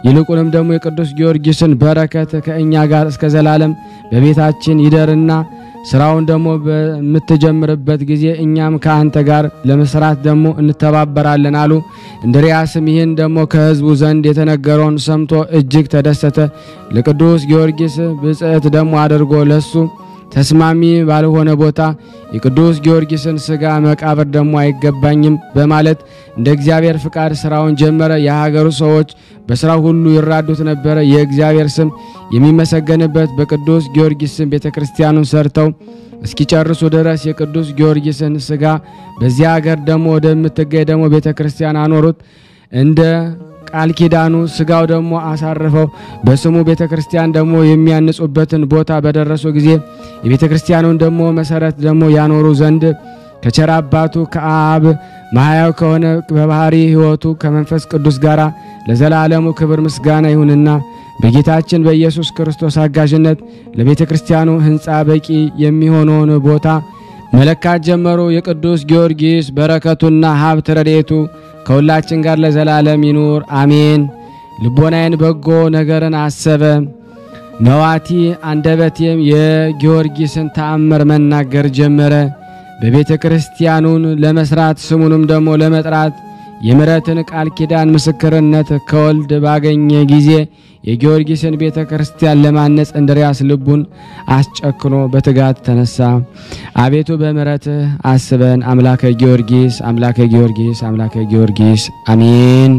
ይልቁንም ደግሞ የቅዱስ ጊዮርጊስን በረከት ከእኛ ጋር እስከ ዘላለም በቤታችን ይደርና ስራውን ደግሞ በምትጀምርበት ጊዜ እኛም ከአንተ ጋር ለመስራት ደግሞ እንተባበራለን አሉ። እንድርያስም ይህን ደግሞ ከሕዝቡ ዘንድ የተነገረውን ሰምቶ እጅግ ተደሰተ። ለቅዱስ ጊዮርጊስ ብጽዕት ደግሞ አድርጎ ለሱ ተስማሚ ባልሆነ ቦታ የቅዱስ ጊዮርጊስን ስጋ መቃብር ደግሞ አይገባኝም በማለት እንደ እግዚአብሔር ፍቃድ ስራውን ጀመረ። የሀገሩ ሰዎች በስራው ሁሉ ይራዱት ነበረ። የእግዚአብሔር ስም የሚመሰገንበት በቅዱስ ጊዮርጊስ ስም ቤተ ክርስቲያኑን ሰርተው እስኪጨርሱ ድረስ የቅዱስ ጊዮርጊስን ስጋ በዚያ ሀገር ደግሞ ወደምትገኝ ደግሞ ቤተ ክርስቲያን አኖሩት። እንደ ቃል ኪዳኑ ስጋው ደግሞ አሳርፈው በስሙ ቤተ ክርስቲያን ደግሞ የሚያንጹበትን ቦታ በደረሱ ጊዜ የቤተ ክርስቲያኑን ደግሞ መሰረት ደግሞ ያኖሩ ዘንድ ከቸር አባቱ ከአብ ማህያው ከሆነ በባህሪ ሕይወቱ ከመንፈስ ቅዱስ ጋር ለዘላለሙ ክብር ምስጋና ይሁንና በጌታችን በኢየሱስ ክርስቶስ አጋዥነት ለቤተ ክርስቲያኑ ሕንፃ በቂ የሚሆነውን ቦታ መለካት ጀመሩ። የቅዱስ ጊዮርጊስ በረከቱና ሀብት ረድኤቱ ከሁላችን ጋር ለዘላለም ይኑር አሜን። ልቦናዬን በጎ ነገርን አሰበ፣ መዋቲ አንደበቴም የጊዮርጊስን ተአምር መናገር ጀመረ። በቤተ ክርስቲያኑን ለመስራት ስሙንም ደግሞ ለመጥራት የምሕረትን ቃል ኪዳን ምስክርነት ከወልድ ባገኘ ጊዜ የጊዮርጊስን ቤተ ክርስቲያን ለማነጽ እንድርያስ ልቡን አስጨክኖ በትጋት ተነሳ። አቤቱ በምሕረትህ አስበን። አምላከ ጊዮርጊስ አምላከ ጊዮርጊስ አምላከ ጊዮርጊስ አሜን።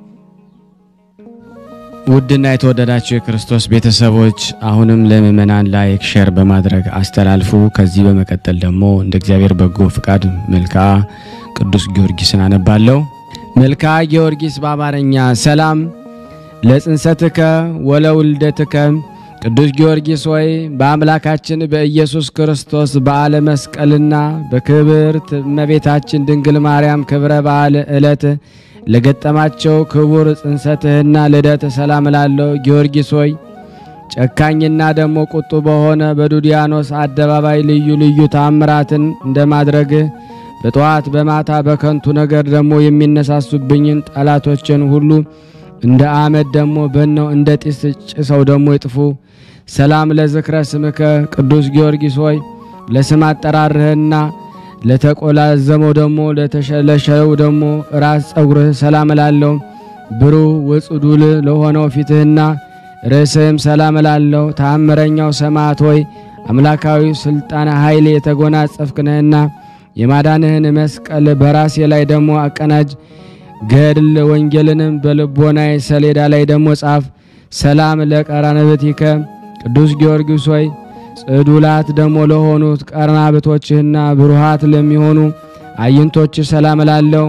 ውድና የተወደዳችሁ የክርስቶስ ቤተሰቦች አሁንም ለምእመናን ላይክ ሼር በማድረግ አስተላልፉ። ከዚህ በመቀጠል ደግሞ እንደ እግዚአብሔር በጎ ፍቃድ መልክዓ ቅዱስ ጊዮርጊስን አነባለሁ። መልክዓ ጊዮርጊስ በአማርኛ ሰላም ለጽንሰትከ ወለውልደትከ ቅዱስ ጊዮርጊስ ሆይ በአምላካችን በኢየሱስ ክርስቶስ በዓለ መስቀልና በክብርት እመቤታችን ድንግል ማርያም ክብረ በዓል ዕለት ለገጠማቸው ክቡር ጽንሰትህና ልደት ሰላም ላለው ጊዮርጊስ ሆይ ጨካኝና ደግሞ ቁጡ በሆነ በዱዲያኖስ አደባባይ ልዩ ልዩ ታምራትን እንደማድረግህ በጠዋት በማታ በከንቱ ነገር ደግሞ የሚነሳሱብኝን ጠላቶችን ሁሉ እንደ አመድ ደግሞ በነው እንደ ጢስ ጭሰው ደግሞ ይጥፉ። ሰላም ለዝክረ ስምከ ቅዱስ ጊዮርጊስ ሆይ ለስም አጠራርህና ለተቆላዘመው ደግሞ ለተሸለሸለው ደግሞ ራስ ጸጉርህ ሰላም እላለሁ። ብሩህ ወጽዱል ለሆነው ፊትህና ርዕስህም ሰላም እላለሁ። ተአምረኛው ሰማዕት ሆይ አምላካዊ ስልጣን ኃይል የተጎናጸፍክ ነህና የማዳንህን መስቀል በራሴ ላይ ደግሞ አቀናጅ። ገድል ወንጌልንም በልቦናይ ሰሌዳ ላይ ደግሞ ጻፍ። ሰላም ለቀራንብቲከ ቅዱስ ጊዮርጊስ ሆይ ጽዱላት ደግሞ ለሆኑት ቀርናብቶችህና ብሩሃት ለሚሆኑ አይንቶች ሰላም እላለሁ።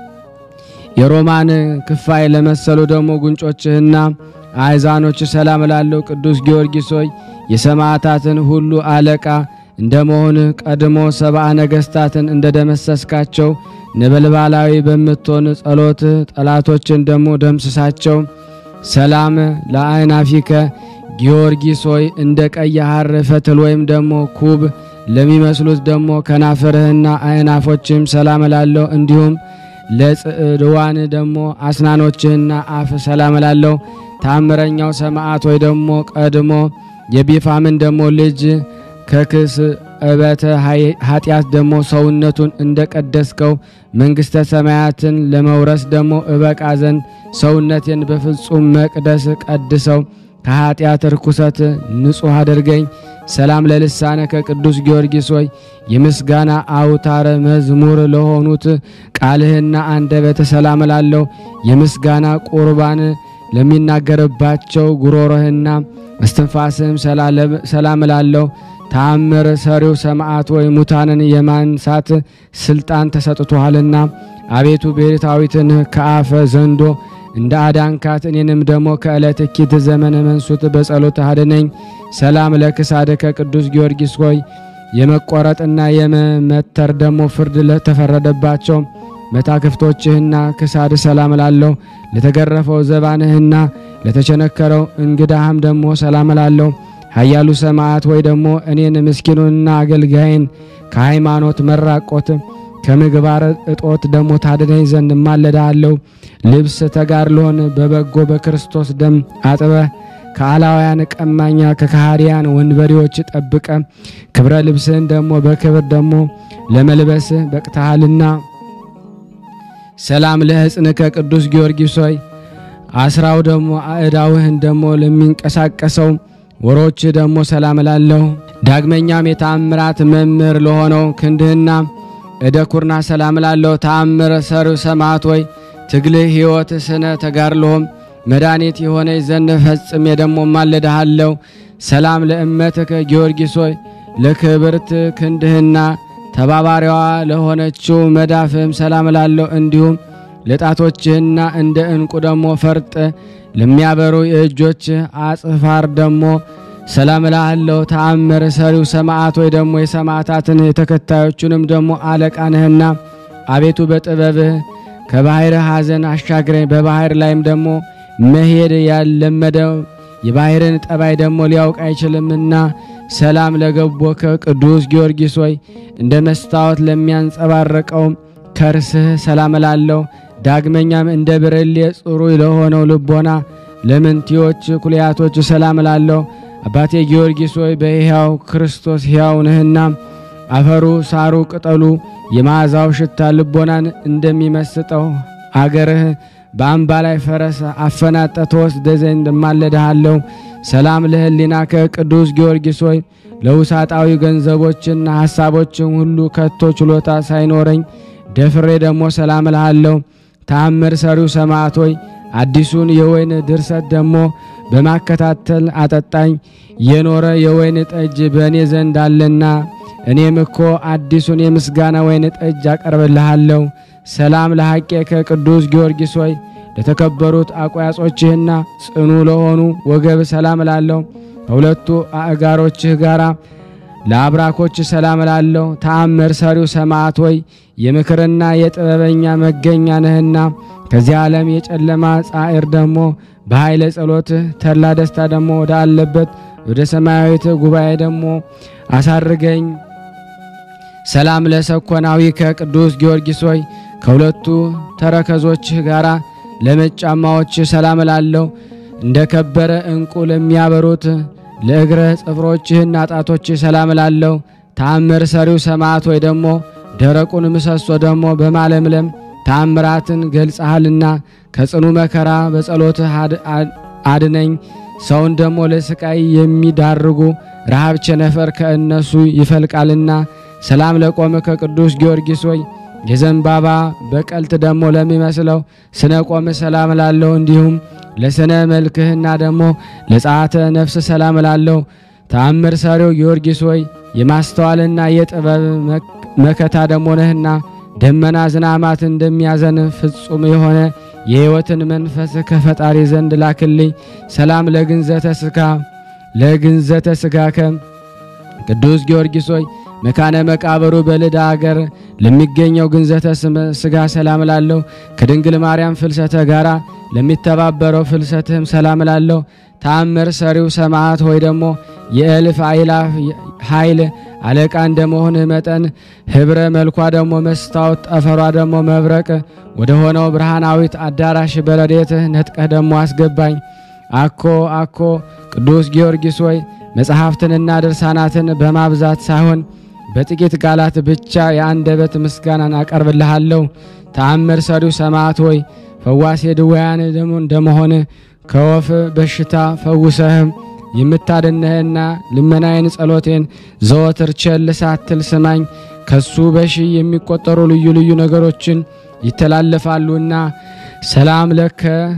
የሮማን ክፋይ ለመሰሉ ደግሞ ጉንጮችህና አእዛኖች ሰላም እላለሁ። ቅዱስ ጊዮርጊስ ሆይ የሰማዕታትን ሁሉ አለቃ እንደመሆን ቀድሞ ሰብአ ነገሥታትን እንደ ደመሰስካቸው ነበልባላዊ በምትሆን ጸሎት ጠላቶችን ደግሞ ደምስሳቸው። ሰላም ለአይናፊከ ጊዮርጊስ ሆይ እንደ ቀይ ሐር ፈትል ወይም ደግሞ ኩብ ለሚመስሉት ደግሞ ከናፍርህና አይናፎችም ሰላም እላለሁ። እንዲሁም ለጽዕድዋን ደግሞ አስናኖችህና አፍ ሰላም እላለሁ። ታምረኛው ሰማዕት ወይ ደግሞ ቀድሞ የቢፋምን ደግሞ ልጅ ከክስ እበተ ኃጢአት ደግሞ ሰውነቱን እንደ ቀደስከው መንግሥተ ሰማያትን ለመውረስ ደግሞ እበቃ ዘንድ ሰውነቴን በፍጹም መቅደስ ቀድሰው ከኃጢአት ርኩሰት ንጹሕ አድርገኝ። ሰላም ለልሳነከ ቅዱስ ጊዮርጊስ ሆይ የምስጋና አውታረ መዝሙር ለሆኑት ቃልህና አንደበተ ሰላም እላለሁ። የምስጋና ቁርባን ለሚናገርባቸው ጉሮሮህና እስትንፋስህም ሰላም እላለሁ። ተአምር ሰሪው ሰማዕት ወይ ሙታንን የማንሳት ስልጣን ተሰጥቶሃልና አቤቱ ቤታዊትን ከአፈ ዘንዶ እንደ አዳንካት እኔንም ደግሞ ከዕለት እኪት ዘመነ መንሱት በጸሎት አድነኝ። ሰላም ለክሳድከ ቅዱስ ጊዮርጊስ ሆይ የመቆረጥና የመመተር ደግሞ ፍርድ ለተፈረደባቸው መታክፍቶችህና ክሳድ ሰላም እላለሁ። ለተገረፈው ዘባንህና ለተቸነከረው እንግዳህም ደግሞ ሰላም እላለሁ። ኃያሉ ሰማዕት ወይ ደግሞ እኔን ምስኪኑንና አገልጋይን ከሃይማኖት መራቆት ከምግባር እጦት ደግሞ ታድነኝ ዘንድ እማለዳለሁ። ልብስ ተጋድሎን በበጎ በክርስቶስ ደም አጥበ ከአላውያን ቀማኛ ከካህዲያን ወንበዴዎች ጠብቀ ክብረ ልብስህን ደግሞ በክብር ደግሞ ለመልበስ በቅተሃልና። ሰላም ለሕፅንከ ቅዱስ ጊዮርጊስ ሆይ አስራው ደግሞ አእዳውህን ደግሞ ለሚንቀሳቀሰው ወሮች ደግሞ ሰላም እላለሁ። ዳግመኛም የተአምራት መምህር ለሆነው ክንድህና እደ ኩርና ሰላም እላለሁ። ተአምር ሰር ሰማዕት ሆይ ትግልህ ሕይወት ስነ ተጋድሎህም መድኃኒት የሆነ ዘንድ ፈጽሜ ደግሞ ማለድሃለሁ። ሰላም ለእመትከ ጊዮርጊስ ሆይ ለክብርት ክንድህና ተባባሪዋ ለሆነችው መዳፍህም ሰላም እላለሁ። እንዲሁም ለጣቶችህና እንደ ዕንቁ ደግሞ ፈርጥ ለሚያበሩ የእጆች አጽፋር ደግሞ ሰላም እላለሁ። ተአምር ሰሪው ሰማዕት ወይ ደግሞ የሰማዕታትን የተከታዮቹንም ደግሞ አለቃ ነህና አቤቱ በጥበብህ ከባሕር ሐዘን አሻግረኝ። በባሕር ላይም ደግሞ መሄድ ያለመደው የባሕርን ጠባይ ደግሞ ሊያውቅ አይችልምና ሰላም ለገቦከ ቅዱስ ጊዮርጊስ ሆይ እንደ መስታወት ለሚያንጸባረቀው ከርስህ ሰላም እላለሁ። ዳግመኛም እንደ ብርሌ ጽሩይ ለሆነው ልቦና ለምንቲዎች ኩልያቶች ሰላም እላለሁ። አባቴ ጊዮርጊስ ሆይ በሕያው ክርስቶስ ሕያው ነህና አፈሩ፣ ሳሩ፣ ቅጠሉ የመዓዛው ሽታ ልቦናን እንደሚመስጠው አገርህ በአምባ ላይ ፈረስ አፈናጠ ተወስደ ዘንድ እማለድሃለሁ። ሰላም ለሕሊናከ ቅዱስ ጊዮርጊስ ሆይ ለውሳጣዊ ገንዘቦችና ሐሳቦችን ሁሉ ከቶ ችሎታ ሳይኖረኝ ደፍሬ ደግሞ ሰላም እልሃለሁ። ተአምር ሰሪው ሰማዕት ሆይ አዲሱን የወይን ድርሰት ደግሞ በማከታተል አጠጣኝ። የኖረ የወይን ጠጅ በእኔ ዘንድ አለና እኔም እኮ አዲሱን የምስጋና ወይን ጠጅ አቀርብልሃለሁ። ሰላም ለሐቄ ከቅዱስ ጊዮርጊስ ሆይ ለተከበሩት አቋያጾችህና ጽኑ ለሆኑ ወገብ ሰላም እላለሁ። ከሁለቱ አእጋሮችህ ጋራ ለአብራኮች ሰላም እላለሁ። ተአምር ሰሪው ሰማዕት ሆይ የምክርና የጥበበኛ መገኛ ነህና ከዚህ ዓለም የጨለማ ጻዕር ደግሞ በኃይለ ጸሎትህ ተድላ ደስታ ደግሞ ወደ አለበት ወደ ሰማያዊት ጉባኤ ደግሞ አሳርገኝ። ሰላም ለሰኮናዊ ከቅዱስ ጊዮርጊስ ሆይ ከሁለቱ ተረከዞችህ ጋራ ለመጫማዎች ሰላም እላለሁ። እንደ ከበረ ዕንቁ ለሚያበሩት ለእግረ ጽፍሮችህና ጣቶችህ ሰላም እላለሁ። ተአምር ሰሪው ሰማዕት ወይ ደግሞ ደረቁን ምሰሶ ደግሞ በማለምለም ተአምራትን ገልጸሃልና ከጽኑ መከራ በጸሎትህ አድነኝ። ሰውን ደግሞ ለስቃይ የሚዳርጉ ረሃብ ቸነፈር ከእነሱ ይፈልቃልና። ሰላም ለቆመ ከቅዱስ ጊዮርጊስ ሆይ የዘንባባ በቀልት ደግሞ ለሚመስለው ስነ ቆም ሰላም እላለሁ። እንዲሁም ለስነ መልክህና ደግሞ ለጸአተ ነፍስ ሰላም እላለሁ። ተአምር ሰሪው ጊዮርጊስ ሆይ የማስተዋልና የጥበብ መከታ ደግሞ ነህና ደመና ዝናማት እንደሚያዘን ፍጹም የሆነ የሕይወትን መንፈስ ከፈጣሪ ዘንድ ላክልኝ። ሰላም ለግንዘተ ስጋ ለግንዘተ ስጋከ ቅዱስ ጊዮርጊስ ሆይ መካነ መቃብሩ በልዳ አገር ለሚገኘው ግንዘተ ስጋ ሰላም እላለሁ። ከድንግል ማርያም ፍልሰተ ጋራ ለሚተባበረው ፍልሰትህም ሰላም እላለሁ። ተአምር ሰሪው ሰማዕት ሆይ ደግሞ የእልፍ አእላፍ ኃይል አለቃ እንደመሆንህ መጠን ኅብረ መልኳ ደግሞ መስታወት ጠፈሯ ደግሞ መብረቅ ወደ ሆነው ብርሃናዊት አዳራሽ በረዴትህ ነጥቀህ ደግሞ አስገባኝ። አኮ አኮ ቅዱስ ጊዮርጊስ ሆይ መጽሐፍትንና ድርሳናትን በማብዛት ሳይሆን በጥቂት ቃላት ብቻ የአንደበት ምስጋናን አቀርብልሃለሁ። ተአምር ሰሪው ሰማዕት ሆይ ፈዋሴ ድውያን ደግሞ እንደመሆን ከወፍ በሽታ ፈውሰህም የምታድነህና ልመናዬን ጸሎቴን ዘወትር ቸል ሳትል ስማኝ። ከሱ በሺ የሚቆጠሩ ልዩ ልዩ ነገሮችን ይተላለፋሉና ሰላም ለከ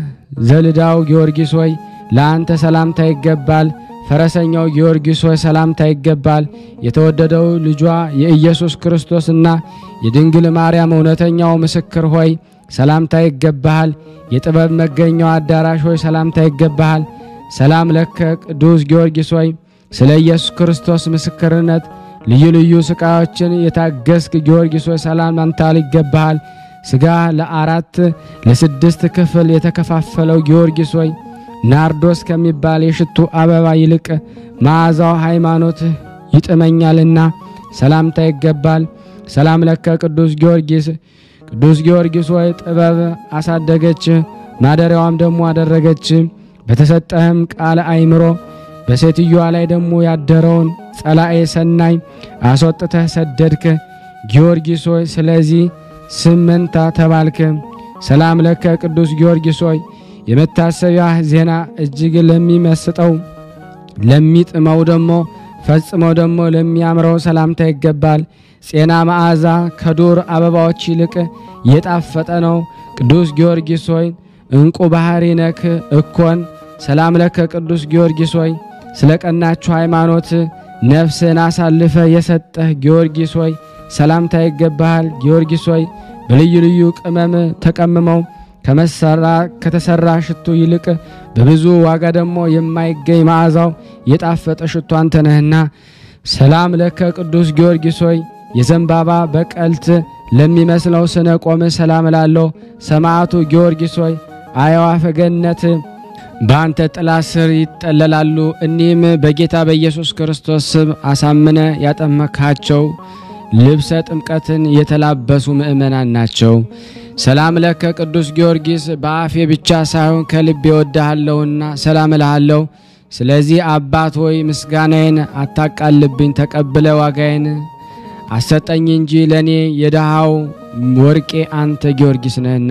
ዘልዳው ጊዮርጊስ ሆይ ለአንተ ሰላምታ ይገባል። ፈረሰኛው ጊዮርጊስ ሆይ ሰላምታ ይገባል። የተወደደው ልጇ የኢየሱስ ክርስቶስና የድንግል ማርያም እውነተኛው ምስክር ሆይ ሰላምታ ይገባሃል። የጥበብ መገኛው አዳራሽ ሆይ ሰላምታ ይገባሃል። ሰላም ለከ ቅዱስ ጊዮርጊስ ሆይ ስለ ኢየሱስ ክርስቶስ ምስክርነት ልዩ ልዩ ስቃዮችን የታገስክ ጊዮርጊስ ሆይ ሰላምታ ይገባሃል። ሥጋ ለአራት ለስድስት ክፍል የተከፋፈለው ጊዮርጊስ ሆይ ናርዶስ ከሚባል የሽቱ አበባ ይልቅ መዓዛው ሃይማኖት ይጥመኛልና ሰላምታ ይገባል። ሰላም ለከ ቅዱስ ጊዮርጊስ ቅዱስ ጊዮርጊስ ሆይ ጥበብ አሳደገች ማደሪያዋም ደግሞ አደረገች። በተሰጠህም ቃል አይምሮ በሴትዮዋ ላይ ደግሞ ያደረውን ጸላኤ ሰናይ አስወጥተህ ሰደድክ። ጊዮርጊስ ሆይ ስለዚህ ስም መንታ ተባልክ። ሰላም ለከ ቅዱስ ጊዮርጊስ ሆይ የመታሰቢያህ ዜና እጅግ ለሚመስጠው ለሚጥመው ደግሞ ፈጽመው ደግሞ ለሚያምረው ሰላምታ ይገባል። ጼና መዓዛ ከዱር አበባዎች ይልቅ የጣፈጠ ነው። ቅዱስ ጊዮርጊስ ሆይ እንቁ ባህሪ ነክ እኮን ሰላም ለከ ቅዱስ ጊዮርጊስ ሆይ ስለ ቀናችሁ ሃይማኖት ነፍስን አሳልፈ የሰጠህ ጊዮርጊስ ሆይ ሰላምታ ይገባሃል። ጊዮርጊስ ሆይ በልዩ ልዩ ቅመም ተቀምመው ከመሰራ ከተሰራ ሽቱ ይልቅ በብዙ ዋጋ ደግሞ የማይገኝ መዓዛው የጣፈጠ ሽቱ አንተ ነህና ሰላም ለከ ቅዱስ ጊዮርጊስ ሆይ የዘንባባ በቀልት ለሚመስለው ስነ ቆም ሰላም ላለው ሰማዕቱ ጊዮርጊስ ሆይ አዕዋፈ ገነት በአንተ ጥላ ስር ይጠለላሉ። እኒህም በጌታ በኢየሱስ ክርስቶስ ስም አሳምነ ያጠመካቸው ልብሰ ጥምቀትን የተላበሱ ምእመናን ናቸው። ሰላም ለከ ቅዱስ ጊዮርጊስ በአፌ ብቻ ሳይሆን ከልቤ ወድሃለሁና ሰላም እልሃለሁ። ስለዚህ አባት ሆይ ምስጋናዬን አታቃልብኝ፣ ተቀብለ ዋጋዬን አሰጠኝ እንጂ ለእኔ የድሃው ወርቄ አንተ ጊዮርጊስ ነህና።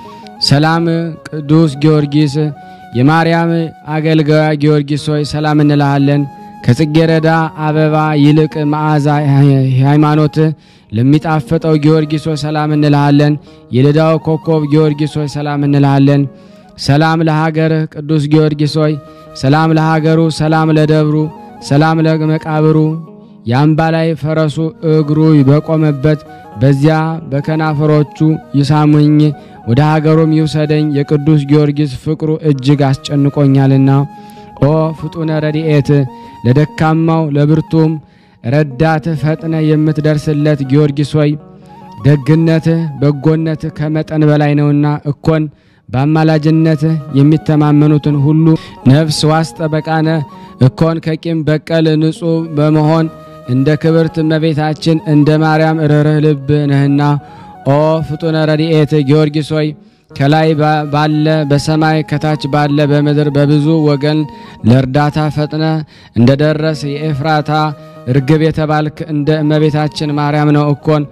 ሰላም ቅዱስ ጊዮርጊስ የማርያም አገልጋያ ጊዮርጊስ ሆይ ሰላም እንልሃለን። ከጽጌረዳ አበባ ይልቅ መዓዛ ሃይማኖት ለሚጣፍጠው ጊዮርጊስ ሆይ ሰላም እንልሃለን። የልዳው ኮከብ ጊዮርጊስ ሆይ ሰላም እንልሃለን። ሰላም ለሀገርህ ቅዱስ ጊዮርጊስ ሆይ ሰላም ለሀገሩ፣ ሰላም ለደብሩ፣ ሰላም ለመቃብሩ የአምባ ላይ ፈረሱ እግሩ በቆመበት በዚያ በከናፈሮቹ ይሳሙኝ ወደ ሀገሩም ይውሰደኝ የቅዱስ ጊዮርጊስ ፍቅሩ እጅግ አስጨንቆኛልና። ኦ ፍጡነ ረድኤት ለደካማው ለብርቱም ረዳት ፈጥነ የምትደርስለት ጊዮርጊስ ሆይ ደግነትህ በጎነትህ ከመጠን በላይ ነውና እኮን በአማላጅነትህ የሚተማመኑትን ሁሉ ነፍስ ዋስ ጠበቃነ እኮን ከቂም በቀል ንጹሕ በመሆን እንደ ክብርት እመቤታችን እንደ ማርያም ርኅርህ ልብ ነህና። ኦ ፍጡነ ረድኤት ጊዮርጊስ ሆይ ከላይ ባለ በሰማይ ከታች ባለ በምድር በብዙ ወገን ለእርዳታ ፈጥነ እንደ ደረስ የኤፍራታ ርግብ የተባልክ እንደ እመቤታችን ማርያም ነው እኮን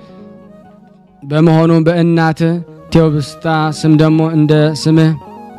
በመሆኑ በእናት ቴዎብስታ ስም ደግሞ እንደ ስምህ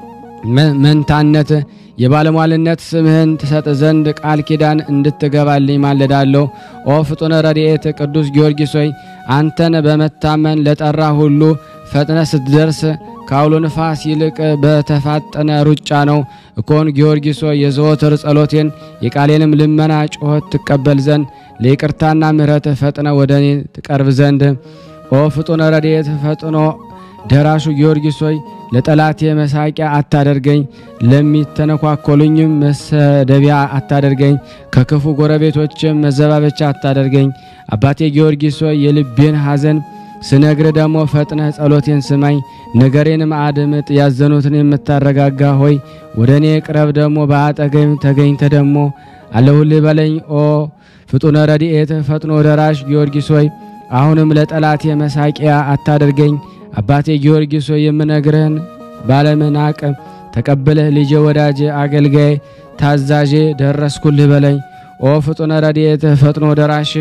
መንታነት የባለሟልነት ስምህን ትሰጥ ዘንድ ቃል ኪዳን እንድትገባልኝ ማለዳለሁ። ኦ ፍጡነ ረድኤት ቅዱስ ጊዮርጊስ ሆይ አንተን በመታመን ለጠራ ሁሉ ፈጥነ ስትደርስ ከአውሎ ንፋስ ይልቅ በተፋጠነ ሩጫ ነው እኮን ጊዮርጊስ ሆይ የዘወትር ጸሎቴን የቃሌንም ልመና ጩኸት ትቀበል ዘንድ ለይቅርታና ምሕረት ፈጥነ ወደ እኔ ትቀርብ ዘንድ ኦ ፍጡነ ረድኤት ፈጥኖ ደራሹ ጊዮርጊስ ሆይ ለጠላቴ መሳቂያ አታደርገኝ፣ ለሚተነኳኮሉኝም መሰደቢያ አታደርገኝ፣ ከክፉ ጎረቤቶችም መዘባበቻ አታደርገኝ። አባቴ ጊዮርጊስ ሆይ የልቤን ሐዘን ስነግር ደግሞ ፈጥነህ ጸሎቴን ስማኝ፣ ነገሬንም አድምጥ። ያዘኑትን የምታረጋጋ ሆይ ወደ እኔ ቅረብ፣ ደግሞ በአጠገኝ ተገኝተ ደግሞ አለሁልህ በለኝ። ኦ ፍጡነ ረድኤት ፈጥኖ ደራሽ ጊዮርጊስ ሆይ አሁንም ለጠላቴ መሳቂያ አታደርገኝ። አባቴ ጊዮርጊስ ሆይ የምነግርህን ባለመናቅ ተቀብለህ ልጄ፣ ወዳጄ፣ አገልጋይ፣ ታዛዤ ደረስኩልህ በለኝ። ኦ ፍጡነ ረድኤት ፈጥኖ ደራሽ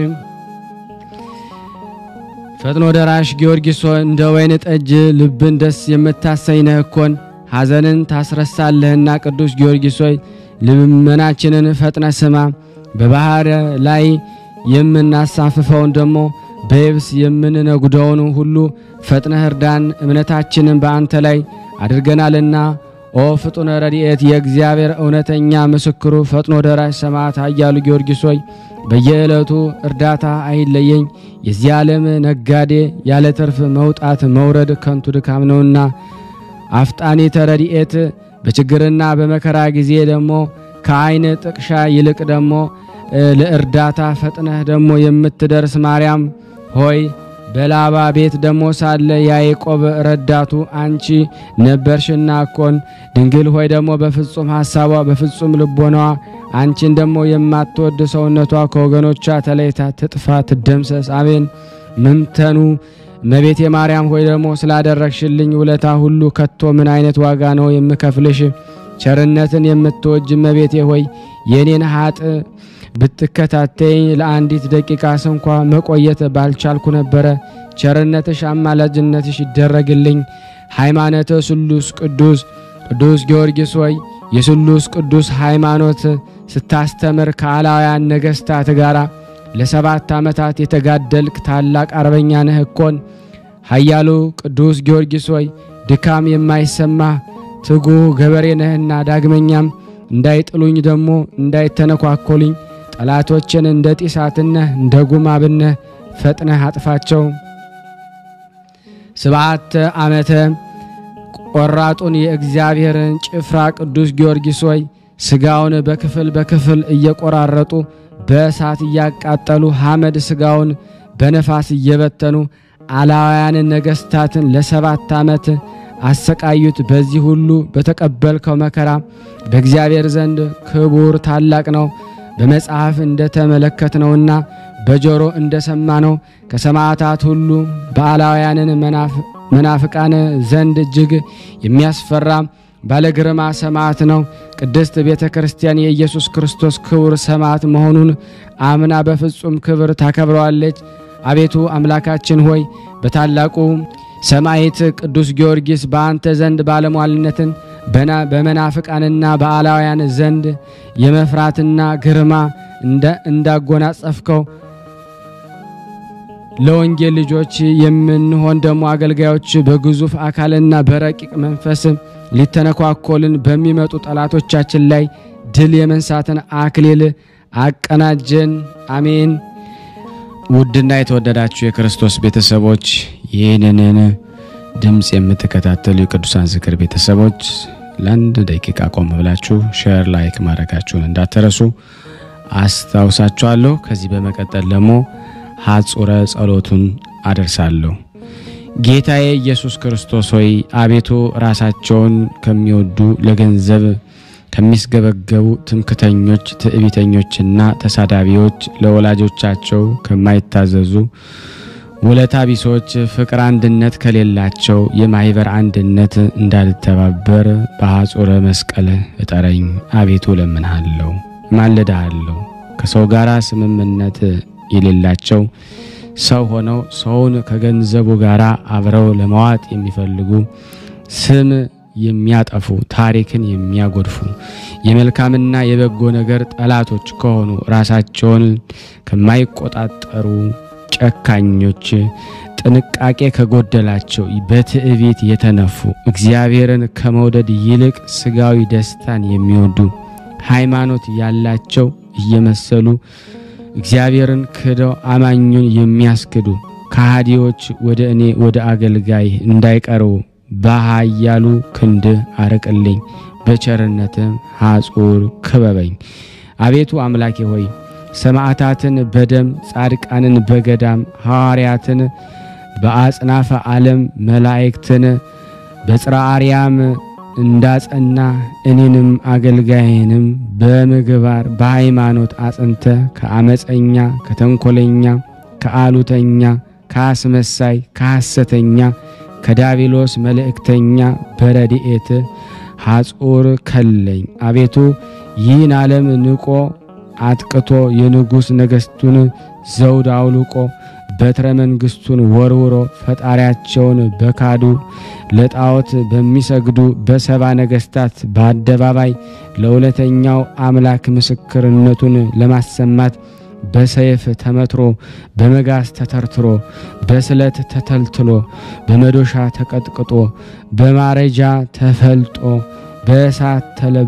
ፈጥኖ ደራሽ ጊዮርጊስ ሆይ እንደ ወይን ጠጅ ልብን ደስ የምታሰኝ ነህ እኮን ሐዘንን ታስረሳለህና። ቅዱስ ጊዮርጊስ ሆይ ልመናችንን ፈጥነ ስማ። በባህር ላይ የምናሳፍፈውን ደግሞ በየብስ የምንነጉደውን ሁሉ ፈጥነህ እርዳን። እምነታችንን በአንተ ላይ አድርገናልና። ኦ ፍጡነ ረድኤት የእግዚአብሔር እውነተኛ ምስክሩ ፈጥኖ ደራሽ ሰማዕት ኃያሉ ጊዮርጊስ ሆይ በየዕለቱ እርዳታ አይለየኝ። የዚህ ዓለም ነጋዴ ያለ ትርፍ መውጣት መውረድ ከንቱ ድካም ነውና። አፍጣኒተ ረድኤት በችግርና በመከራ ጊዜ ደግሞ ከዓይን ጥቅሻ ይልቅ ደግሞ ለእርዳታ ፈጥነህ ደግሞ የምትደርስ ማርያም ሆይ በላባ ቤት ደግሞ ሳለ ያዕቆብ ረዳቱ አንቺ ነበርሽና እኮን ድንግል ሆይ ደግሞ በፍጹም ሐሳቧ በፍጹም ልቦናዋ አንቺን ደግሞ የማትወድ ሰውነቷ ከወገኖቿ ተለይታ ትጥፋ ትደምሰስ። አሜን። ምንተኑ እመቤቴ ማርያም ሆይ ደግሞ ስላደረግሽልኝ ውለታ ሁሉ ከቶ ምን አይነት ዋጋ ነው የምከፍልሽ? ቸርነትን የምትወጅ እመቤቴ ሆይ የኔን ሀጥ ብትከታተይኝ ለአንዲት ደቂቃ ስንኳ መቆየት ባልቻልኩ ነበረ። ቸርነትሽ አማላጅነትሽ ይደረግልኝ። ሃይማኖተ ስሉስ ቅዱስ ቅዱስ ጊዮርጊስ ሆይ የስሉስ ቅዱስ ሃይማኖት ስታስተምር ከአላውያን ነገሥታት ጋር ለሰባት ዓመታት የተጋደልክ ታላቅ አርበኛ ነህ እኮን። ኃያሉ ቅዱስ ጊዮርጊስ ሆይ ድካም የማይሰማ ትጉህ ገበሬ ነህና ዳግመኛም እንዳይጥሉኝ ደግሞ እንዳይተነኳኮሉኝ ጠላቶችን እንደ ጢሳትነህ እንደ ጉማብነህ ፈጥነህ አጥፋቸው። ስብዓተ ዓመተ ቆራጡን የእግዚአብሔርን ጭፍራ ቅዱስ ጊዮርጊስ ሆይ ሥጋውን በክፍል በክፍል እየቆራረጡ በእሳት እያቃጠሉ ሐመድ ሥጋውን በነፋስ እየበተኑ አላውያንን ነገሥታትን ለሰባት ዓመት አሰቃዩት። በዚህ ሁሉ በተቀበልከው መከራ በእግዚአብሔር ዘንድ ክቡር ታላቅ ነው። በመጽሐፍ እንደተመለከትነውና በጆሮ እንደሰማነው ከሰማዕታት ሁሉ በአላውያንን መናፍቃን ዘንድ እጅግ የሚያስፈራ ባለግርማ ሰማዕት ነው። ቅድስት ቤተ ክርስቲያን የኢየሱስ ክርስቶስ ክቡር ሰማዕት መሆኑን አምና በፍጹም ክብር ታከብረዋለች። አቤቱ አምላካችን ሆይ በታላቁ ሰማዕት ቅዱስ ጊዮርጊስ በአንተ ዘንድ ባለሟልነትን በመናፍቃንና በአላውያን ዘንድ የመፍራትና ግርማ እንዳጎናጸፍከው ለወንጌል ልጆች የምንሆን ደግሞ አገልጋዮች በግዙፍ አካልና በረቂቅ መንፈስ ሊተነኳኮልን በሚመጡ ጠላቶቻችን ላይ ድል የመንሳትን አክሊል አቀናጀን። አሜን። ውድና የተወደዳችሁ የክርስቶስ ቤተሰቦች ይህንን ድምፅ የምትከታተሉ የቅዱሳን ዝክር ቤተሰቦች ለአንድ ደቂቃ ቆም ብላችሁ ሼር፣ ላይክ ማድረጋችሁን እንዳትረሱ አስታውሳችኋለሁ። ከዚህ በመቀጠል ደግሞ ሐጹረ ጸሎቱን አደርሳለሁ። ጌታዬ ኢየሱስ ክርስቶስ ሆይ አቤቱ ራሳቸውን ከሚወዱ ለገንዘብ ከሚስገበገቡ ትምክተኞች፣ ትዕቢተኞችና ተሳዳቢዎች ለወላጆቻቸው ከማይታዘዙ ውለታ ቢሶች ፍቅር አንድነት ከሌላቸው የማህበር አንድነት እንዳልተባበር በሐጹረ መስቀል እጠረኝ። አቤቱ ለምንሃለሁ፣ ማልድሃለሁ። ከሰው ጋር ስምምነት የሌላቸው ሰው ሆነው ሰውን ከገንዘቡ ጋር አብረው ለመዋጥ የሚፈልጉ ስም የሚያጠፉ ታሪክን የሚያጎድፉ የመልካምና የበጎ ነገር ጠላቶች ከሆኑ ራሳቸውን ከማይቆጣጠሩ ጨካኞች ጥንቃቄ ከጎደላቸው በትዕቢት የተነፉ እግዚአብሔርን ከመውደድ ይልቅ ስጋዊ ደስታን የሚወዱ ሃይማኖት ያላቸው እየመሰሉ እግዚአብሔርን ክደው አማኙን የሚያስክዱ ከሃዲዎች ወደ እኔ ወደ አገልጋይ እንዳይቀርቡ በኃያሉ ክንድህ አርቅልኝ፣ በቸርነትም ሐጹር ክበበኝ። አቤቱ አምላኬ ሆይ ሰማዕታትን በደም ጻድቃንን በገዳም ሐዋርያትን በአጽናፈ ዓለም መላእክትን በጽርሐ አርያም እንዳጸና እኔንም አገልጋይንም በምግባር በሃይማኖት አጽንተ ከአመፀኛ ከተንኮለኛ ከአሉተኛ ከአስመሳይ ከሐሰተኛ ከዳቢሎስ መልእክተኛ በረድኤት ሐጹር ከለኝ። አቤቱ ይህን ዓለም ንቆ አጥቅቶ የንጉሥ ነገሥቱን ዘውድ አውልቆ በትረ መንግሥቱን ወርውሮ ፈጣሪያቸውን በካዱ ለጣዖት በሚሰግዱ በሰባ ነገሥታት በአደባባይ ለእውነተኛው አምላክ ምስክርነቱን ለማሰማት በሰይፍ ተመትሮ በመጋዝ ተተርትሮ በስለት ተተልትሎ በመዶሻ ተቀጥቅጦ በማረጃ ተፈልጦ በእሳት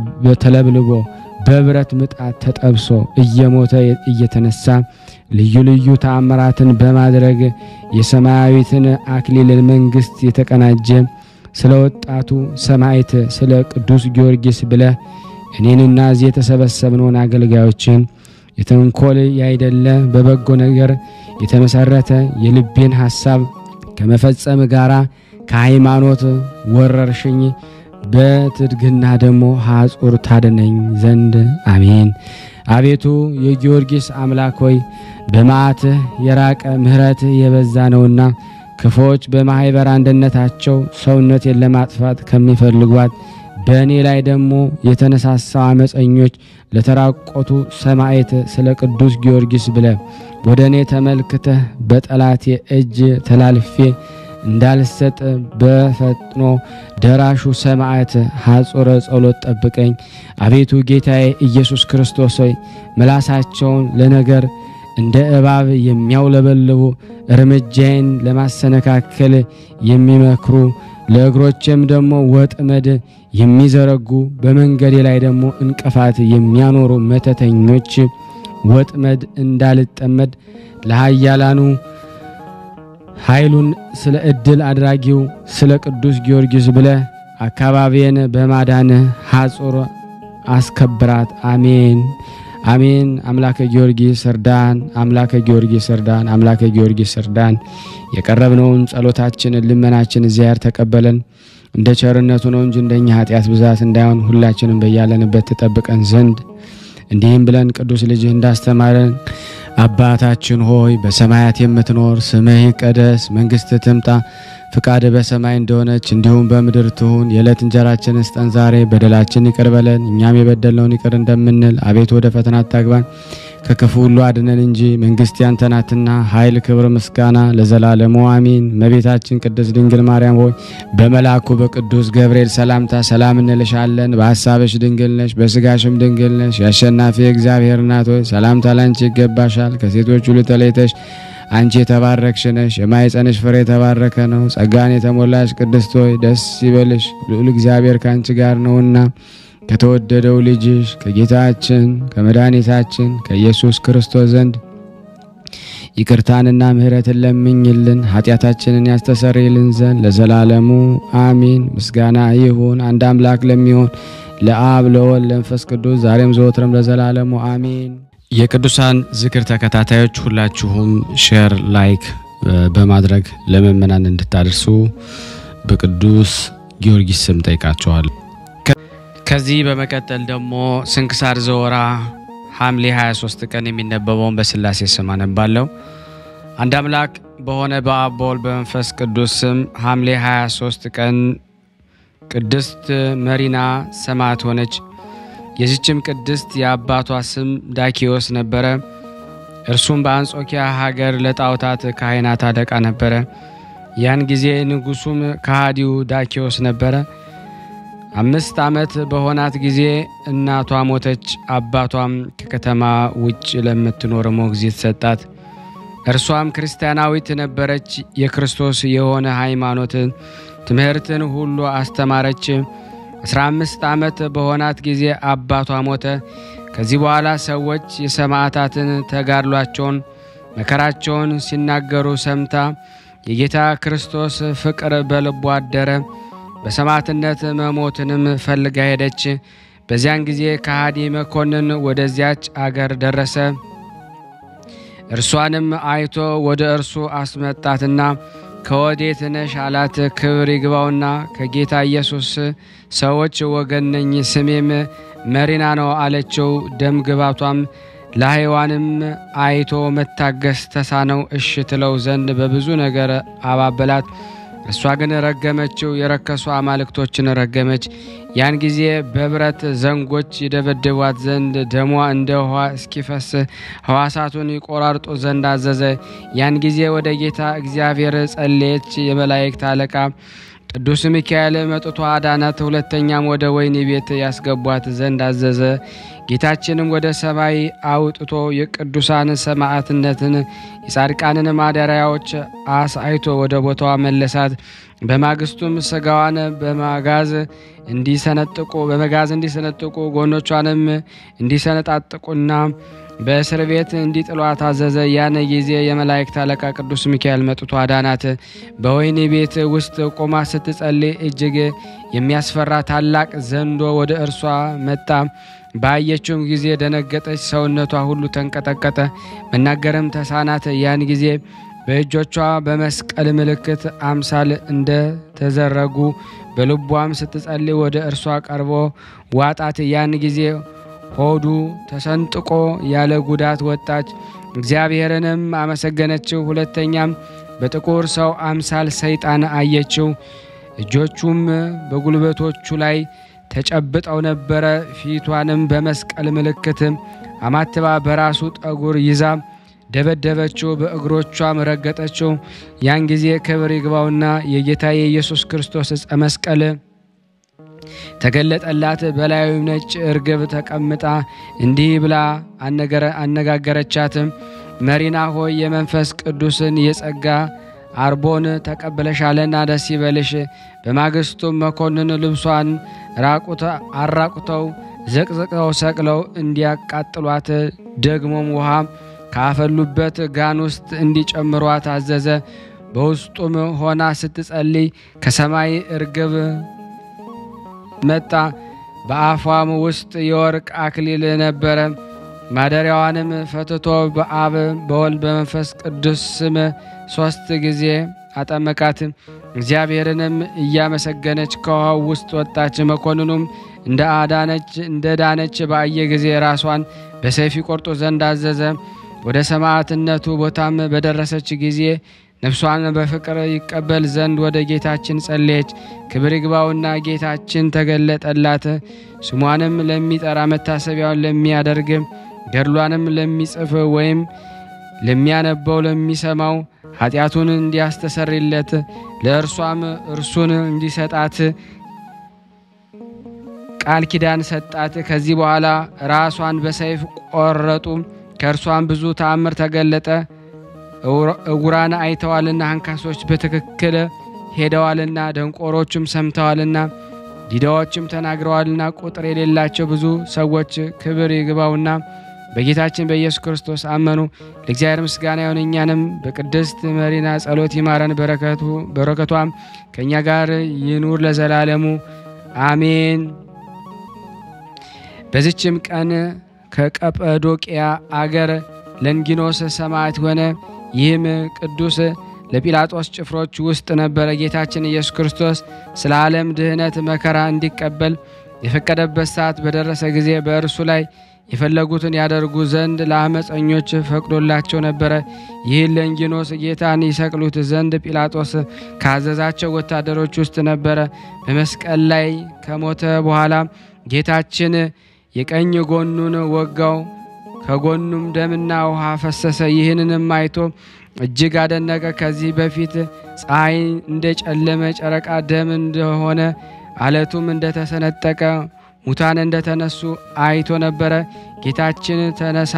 ተለብልቦ በብረት ምጣድ ተጠብሶ እየሞተ እየተነሳ ልዩ ልዩ ተአምራትን በማድረግ የሰማያዊትን አክሊል መንግሥት የተቀናጀ ስለ ወጣቱ ሰማዕት ስለ ቅዱስ ጊዮርጊስ ብለህ እኔንና እዚህ የተሰበሰብነውን አገልጋዮችን የተንኮል ያይደለ በበጎ ነገር የተመሰረተ የልቤን ሐሳብ ከመፈጸም ጋር ከሃይማኖት ወረርሽኝ በትድግና ደግሞ ሐጹር ታድነኝ ዘንድ አሜን። አቤቱ የጊዮርጊስ አምላክ ሆይ በመዓትህ የራቀ ምሕረትህ የበዛ ነውና ክፎች በማኅበር አንድነታቸው ሰውነቴን ለማጥፋት ከሚፈልጓት በእኔ ላይ ደግሞ የተነሳሳው አመፀኞች ለተራቆቱ ሰማዕት ስለ ቅዱስ ጊዮርጊስ ብለ ወደ እኔ ተመልክተህ በጠላቴ እጅ ተላልፌ እንዳልሰጥ በፈጥኖ ደራሹ ሰማዕት ሐጹረ ጸሎት ጠብቀኝ። አቤቱ ጌታዬ ኢየሱስ ክርስቶስ ሆይ ምላሳቸውን ለነገር እንደ እባብ የሚያውለበልቡ እርምጃዬን ለማሰነካከል የሚመክሩ ለእግሮቼም ደግሞ ወጥመድ የሚዘረጉ በመንገዴ ላይ ደግሞ እንቅፋት የሚያኖሩ መተተኞች ወጥመድ እንዳልጠመድ ለኃያላኑ ኃይሉን ስለ ዕድል አድራጊው ስለ ቅዱስ ጊዮርጊስ ብለ አካባቢዬን በማዳንህ ሐጹር አስከብራት። አሜን አሜን። አምላከ ጊዮርጊስ እርዳን፣ አምላከ ጊዮርጊስ እርዳን፣ አምላከ ጊዮርጊስ እርዳን። የቀረብነውን ጸሎታችንን ልመናችን እግዚአብሔር ተቀበለን። እንደ ቸርነቱ ነው እንጂ እንደኛ ኃጢአት ብዛት እንዳይሆን ሁላችንም በያለንበት ትጠብቀን ዘንድ እንዲህም ብለን ቅዱስ ልጅህ እንዳስተማረን አባታችን ሆይ በሰማያት የምትኖር ስምህ ይቀደስ፣ መንግሥት ትምጣ፣ ፍቃድ በሰማይ እንደሆነች እንዲሁም በምድር ትሁን። የዕለት እንጀራችንን ስጠን ዛሬ፣ በደላችን ይቅር በለን እኛም የበደልነውን ይቅር እንደምንል፣ አቤቱ ወደ ፈተና አታግባን ከክፉ ሁሉ አድነን እንጂ መንግሥት ያንተ ናትና፣ ኃይል፣ ክብር፣ ምስጋና ለዘላለሙ አሚን። እመቤታችን ቅድስት ድንግል ማርያም ሆይ በመልአኩ በቅዱስ ገብርኤል ሰላምታ ሰላም እንልሻለን። በሐሳብሽ ድንግል ነሽ፣ በስጋሽም ድንግል ነሽ። የአሸናፊ እግዚአብሔር እናት ሆይ ሰላምታ ላንቺ ይገባሻል። ከሴቶች ሁሉ ተለይተሽ አንቺ የተባረክሽ ነሽ፣ የማኅፀንሽ ፍሬ የተባረከ ነው። ጸጋን የተሞላሽ ቅድስት ሆይ ደስ ይበልሽ፣ ልዑል እግዚአብሔር ከአንቺ ጋር ነውና ከተወደደው ልጅሽ ከጌታችን ከመድኃኒታችን ከኢየሱስ ክርስቶስ ዘንድ ይቅርታንና ምሕረትን ለምኝልን ኃጢአታችንን ያስተሰርይልን ዘንድ ለዘላለሙ አሚን። ምስጋና ይሁን አንድ አምላክ ለሚሆን ለአብ ለወልድ ለመንፈስ ቅዱስ ዛሬም ዘወትርም ለዘላለሙ አሚን። የቅዱሳን ዝክር ተከታታዮች ሁላችሁም ሼር፣ ላይክ በማድረግ ለምእመናን እንድታደርሱ በቅዱስ ጊዮርጊስ ስም ጠይቃቸዋል። ከዚህ በመቀጠል ደግሞ ስንክሳር ዘወራ ሐምሌ 23 ቀን የሚነበበውን በስላሴ ስም አነባለሁ። አንድ አምላክ በሆነ በአብ በወልድ በመንፈስ ቅዱስ ስም ሐምሌ 23 ቀን ቅድስት መሪና ሰማዕት ሆነች። የዚችም ቅድስት የአባቷ ስም ዳኪዎስ ነበረ። እርሱም በአንጾኪያ ሀገር ለጣዖታት ካህናት አለቃ ነበረ። ያን ጊዜ ንጉሱም ከሃዲው ዳኪዎስ ነበረ። አምስት ዓመት በሆናት ጊዜ እናቷ ሞተች። አባቷም ከከተማ ውጭ ለምትኖር ሞግዚት ሰጣት። እርሷም ክርስቲያናዊት ነበረች። የክርስቶስ የሆነ ሃይማኖትን ትምህርትን ሁሉ አስተማረች። አስራ አምስት ዓመት በሆናት ጊዜ አባቷ ሞተ። ከዚህ በኋላ ሰዎች የሰማዕታትን ተጋድሏቸውን መከራቸውን ሲናገሩ ሰምታ የጌታ ክርስቶስ ፍቅር በልቧ አደረ። በሰማዕትነት መሞትንም ፈልጋ ሄደች። በዚያን ጊዜ ከሃዲ መኮንን ወደዚያች አገር ደረሰ። እርሷንም አይቶ ወደ እርሱ አስመጣትና ከወዴት ነሽ አላት። ክብር ይግባውና ከጌታ ኢየሱስ ሰዎች ወገን ነኝ፣ ስሜም መሪና ነው አለችው። ደም ግባቷም ለሕይዋንም አይቶ መታገስ ተሳነው። እሽ ትለው ዘንድ በብዙ ነገር አባበላት። እሷ ግን ረገመችው፣ የረከሱ አማልክቶችን ረገመች። ያን ጊዜ በብረት ዘንጎች ይደበድቧት ዘንድ ደሟ እንደ ውኃ እስኪፈስ ሕዋሳቱን ይቆራርጡ ዘንድ አዘዘ። ያን ጊዜ ወደ ጌታ እግዚአብሔር ጸለየች። የመላእክት አለቃ ቅዱስ ሚካኤል መጥቶ አዳናት። ሁለተኛም ወደ ወህኒ ቤት ያስገቧት ዘንድ አዘዘ። ጌታችንም ወደ ሰማይ አውጥቶ የቅዱሳን ሰማዕትነትን የጻድቃንን ማደሪያዎች አሳይቶ ወደ ቦታዋ መለሳት። በማግስቱም ስጋዋን በማጋዝ እንዲሰነጥቁ በመጋዝ እንዲሰነጥቁ ጎኖቿንም እንዲሰነጣጥቁና በእስር ቤት እንዲጥሏት አዘዘ። ያን ጊዜ የመላእክት አለቃ ቅዱስ ሚካኤል መጥቶ አዳናት። በወህኒ ቤት ውስጥ ቆማ ስትጸልይ እጅግ የሚያስፈራ ታላቅ ዘንዶ ወደ እርሷ መጣ። ባየችውም ጊዜ ደነገጠች፣ ሰውነቷ ሁሉ ተንቀጠቀጠ፣ መናገርም ተሳናት። ያን ጊዜ በእጆቿ በመስቀል ምልክት አምሳል እንደተዘረጉ በልቧም ስትጸልይ ወደ እርሷ ቀርቦ ዋጣት። ያን ጊዜ ሆዱ ተሰንጥቆ ያለ ጉዳት ወጣች። እግዚአብሔርንም አመሰገነችው። ሁለተኛም በጥቁር ሰው አምሳል ሰይጣን አየችው። እጆቹም በጉልበቶቹ ላይ ተጨብጠው ነበረ። ፊቷንም በመስቀል ምልክት አማትባ በራሱ ጠጉር ይዛ ደበደበችው፣ በእግሮቿም ረገጠችው። ያን ጊዜ ክብር ይግባውና የጌታ የኢየሱስ ክርስቶስ ዕፀ መስቀል ተገለጠላት። በላዩ ነጭ እርግብ ተቀምጣ እንዲህ ብላ አነጋገረቻት። መሪና ሆይ የመንፈስ ቅዱስን የጸጋ አርቦን ተቀብለሻልና ደስ ይበልሽ። በማግስቱም መኮንን ልብሷን አራቁተው ዘቅዝቀው ሰቅለው እንዲያቃጥሏት ደግሞም ውሃ ካፈሉበት ጋን ውስጥ እንዲጨምሯት አዘዘ። በውስጡም ሆና ስትጸልይ ከሰማይ እርግብ መጣ። በአፏም ውስጥ የወርቅ አክሊል ነበረ። ማደሪያዋንም ፈትቶ በአብ በወልድ በመንፈስ ቅዱስ ስም ሦስት ጊዜ አጠመቃት። እግዚአብሔርንም እያመሰገነች ከውሃው ውስጥ ወጣች። መኮንኑም እንደ አዳነች እንደ ዳነች ባየ ጊዜ ራሷን በሰይፍ ቆርጦ ዘንድ አዘዘ። ወደ ሰማዕትነቱ ቦታም በደረሰች ጊዜ ነፍሷን በፍቅር ይቀበል ዘንድ ወደ ጌታችን ጸለየች። ክብር ይግባውና ጌታችን ተገለጠላት። ስሟንም ለሚጠራ መታሰቢያውን ለሚያደርግ ገድሏንም ለሚጽፍ ወይም ለሚያነበው ለሚሰማው ኃጢአቱን እንዲያስተሰርይለት ለእርሷም እርሱን እንዲሰጣት ቃል ኪዳን ሰጣት። ከዚህ በኋላ ራሷን በሰይፍ ቆረጡ። ከእርሷም ብዙ ተአምር ተገለጠ። እውራን አይተዋልና፣ አንካሶች በትክክል ሄደዋልና፣ ደንቆሮችም ሰምተዋልና፣ ዲዳዎችም ተናግረዋልና ቁጥር የሌላቸው ብዙ ሰዎች ክብር ይግባውና በጌታችን በኢየሱስ ክርስቶስ አመኑ። ለእግዚአብሔር ምስጋና ይሁን። እኛንም በቅድስት መሪና ጸሎት ይማረን። በረከቱ በረከቷም ከእኛ ጋር ይኑር ለዘላለሙ አሜን። በዚችም ቀን ከቀጰዶቅያ አገር ለንጊኖስ ሰማዕት ሆነ። ይህም ቅዱስ ለጲላጦስ ጭፍሮች ውስጥ ነበረ። ጌታችን ኢየሱስ ክርስቶስ ስለ ዓለም ድህነት መከራ እንዲቀበል የፈቀደበት ሰዓት በደረሰ ጊዜ በእርሱ ላይ የፈለጉትን ያደርጉ ዘንድ ለአመፀኞች ፈቅዶላቸው ነበረ። ይህን ለንጊኖስ ጌታን ይሰቅሉት ዘንድ ጲላጦስ ካዘዛቸው ወታደሮች ውስጥ ነበረ። በመስቀል ላይ ከሞተ በኋላ ጌታችን የቀኝ ጎኑን ወጋው፣ ከጎኑም ደምና ውሃ ፈሰሰ። ይህንንም አይቶ እጅግ አደነቀ። ከዚህ በፊት ፀሐይ እንደጨለመ፣ ጨረቃ ደም እንደሆነ፣ አለቱም እንደተሰነጠቀ ሙታን እንደተነሱ አይቶ ነበረ። ጌታችን ተነሳ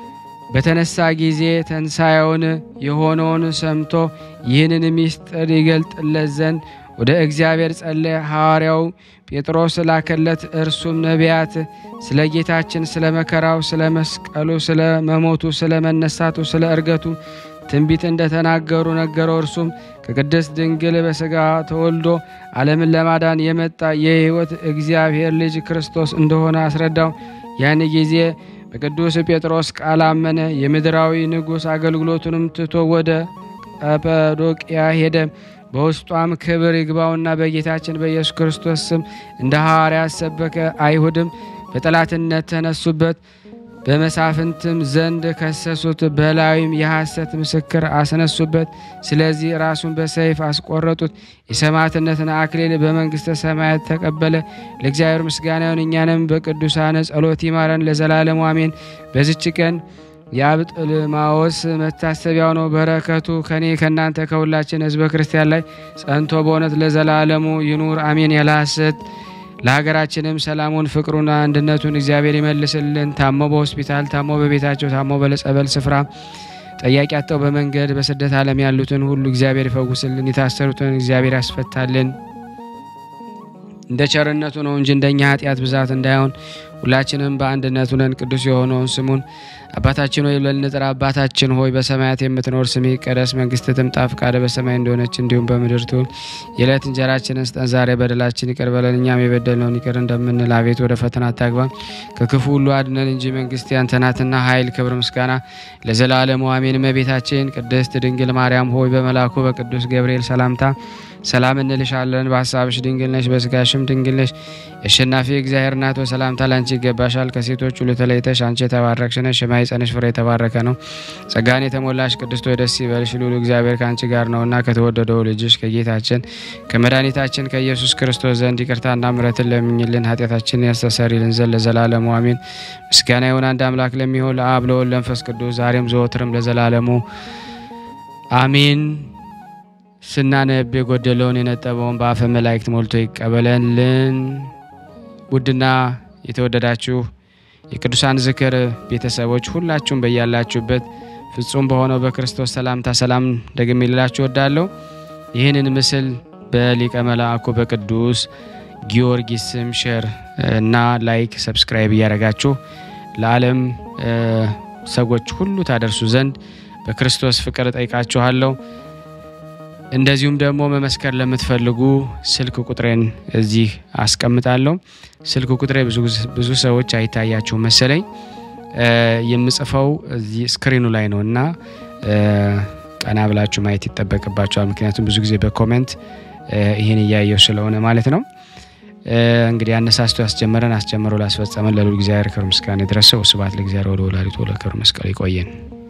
በተነሳ ጊዜ ተንሳኤውን የሆነውን ሰምቶ ይህንን ምስጢር ይገልጥለት ዘንድ ወደ እግዚአብሔር ጸለየ። ሐዋርያው ጴጥሮስ ላከለት። እርሱም ነቢያት ስለ ጌታችን ስለ መከራው፣ ስለ መስቀሉ፣ ስለ መሞቱ፣ ስለ መነሳቱ፣ ስለ እርገቱ ትንቢት እንደተናገሩ ነገረው። እርሱም ከቅድስት ድንግል በሥጋ ተወልዶ ዓለምን ለማዳን የመጣ የሕይወት እግዚአብሔር ልጅ ክርስቶስ እንደሆነ አስረዳው። ያን ጊዜ በቅዱስ ጴጥሮስ ቃል አመነ። የምድራዊ ንጉሥ አገልግሎቱንም ትቶ ወደ ቀጰዶቅያ ሄደ። በውስጧም ክብር ይግባውና በጌታችን በኢየሱስ ክርስቶስ ስም እንደ ሐዋርያት ሰበከ። አይሁድም በጠላትነት ተነሱበት። በመሳፍንትም ዘንድ ከሰሱት፣ በላዩም የሐሰት ምስክር አስነሱበት። ስለዚህ ራሱን በሰይፍ አስቆረጡት። የሰማዕትነትን አክሊል በመንግሥተ ሰማያት ተቀበለ። ለእግዚአብሔር ምስጋና ይሁን፣ እኛንም በቅዱሳን ጸሎት ይማረን ለዘላለሙ አሜን። በዚች ቀን የአብጥልማዎስ መታሰቢያው ነው። በረከቱ ከኔ ከእናንተ ከሁላችን ሕዝበ ክርስቲያን ላይ ጸንቶ በእውነት ለዘላለሙ ይኑር አሜን። ያለ ሐሰት ለሀገራችንም ሰላሙን ፍቅሩን አንድነቱን እግዚአብሔር ይመልስልን። ታሞ በሆስፒታል ታሞ በቤታቸው ታሞ በለጸበል ስፍራ ጠያቂ አጥተው በመንገድ በስደት ዓለም ያሉትን ሁሉ እግዚአብሔር ይፈውስልን። የታሰሩትን እግዚአብሔር ያስፈታልን። እንደ ቸርነቱ ነው እንጂ እንደኛ ኃጢአት ብዛት እንዳይሆን ሁላችንም በአንድነት ሆነን ቅዱስ የሆነውን ስሙን አባታችን ሆይ ብለን እንጥራ። አባታችን ሆይ በሰማያት የምትኖር ስምህ ይቀደስ፣ መንግስትህ ትምጣ፣ ፈቃድህ በሰማይ እንደሆነች እንዲሁም በምድር ትሁን። የዕለት እንጀራችንን ስጠን ዛሬ፣ በደላችን ይቅር በለን እኛም የበደልነውን ይቅር እንደምንል፣ አቤት ወደ ፈተና አታግባን፣ ከክፉ ሁሉ አድነን እንጂ መንግስት ያንተ ናትና፣ ኃይል፣ ክብር፣ ምስጋና ለዘላለሙ አሜን። እመቤታችን ቅድስት ድንግል ማርያም ሆይ በመልአኩ በቅዱስ ገብርኤል ሰላምታ ሰላም እንልሻለን። በሀሳብሽ ድንግል ነሽ፣ በስጋሽም ድንግል ነሽ። የአሸናፊ እግዚአብሔር እናት ሆይ ሰላምታ ላንቺ ይገባሻል። ከሴቶች ሁሉ ተለይተሽ አንቺ የተባረክሽ ነሽ፣ የማኅፀንሽ ፍሬ የተባረከ ነው። ጸጋን የተሞላሽ ቅድስት ሆይ ደስ ይበልሽ፣ ልዑል እግዚአብሔር ከአንቺ ጋር ነውና ከተወደደው ልጅሽ ከጌታችን ከመድኃኒታችን ከኢየሱስ ክርስቶስ ዘንድ ይቅርታና ምሕረትን ለምኝልን ኃጢአታችንን ያስተሰርይልን ዘንድ ለዘላለሙ አሜን። ምስጋና ይሁን አንድ አምላክ ለሚሆን ለአብ ለወልድ ለመንፈስ ቅዱስ ዛሬም ዘወትርም ለዘላለሙ አሜን። ስናነብ የጎደለውን የነጠበውን በአፈ መላእክት ሞልቶ ይቀበለልን። ውድና የተወደዳችሁ የቅዱሳን ዝክር ቤተሰቦች ሁላችሁም በያላችሁበት ፍጹም በሆነው በክርስቶስ ሰላምታ ሰላም ደግሜ ልላችሁ እወዳለሁ። ይህንን ምስል በሊቀ መልአኩ በቅዱስ ጊዮርጊስ ስም ሼር እና ላይክ ሰብስክራይብ እያደረጋችሁ ለዓለም ሰዎች ሁሉ ታደርሱ ዘንድ በክርስቶስ ፍቅር እጠይቃችኋለሁ። እንደዚሁም ደግሞ መመስከር ለምትፈልጉ ስልክ ቁጥሬን እዚህ አስቀምጣለሁ። ስልክ ቁጥሬ ብዙ ሰዎች አይታያችሁ መሰለኝ። የምጽፈው እዚህ ስክሪኑ ላይ ነው እና ቀና ብላችሁ ማየት ይጠበቅባቸዋል። ምክንያቱም ብዙ ጊዜ በኮሜንት ይህን እያየው ስለሆነ ማለት ነው። እንግዲህ አነሳስቶ ያስጀመረን አስጀምሮ ላስፈጸመን ለልዑል እግዚአብሔር ክብር ምስጋና ይድረሰው። ስብሐት ለእግዚአብሔር ወለወላዲቱ ለክብር መስቀል ይቆየን።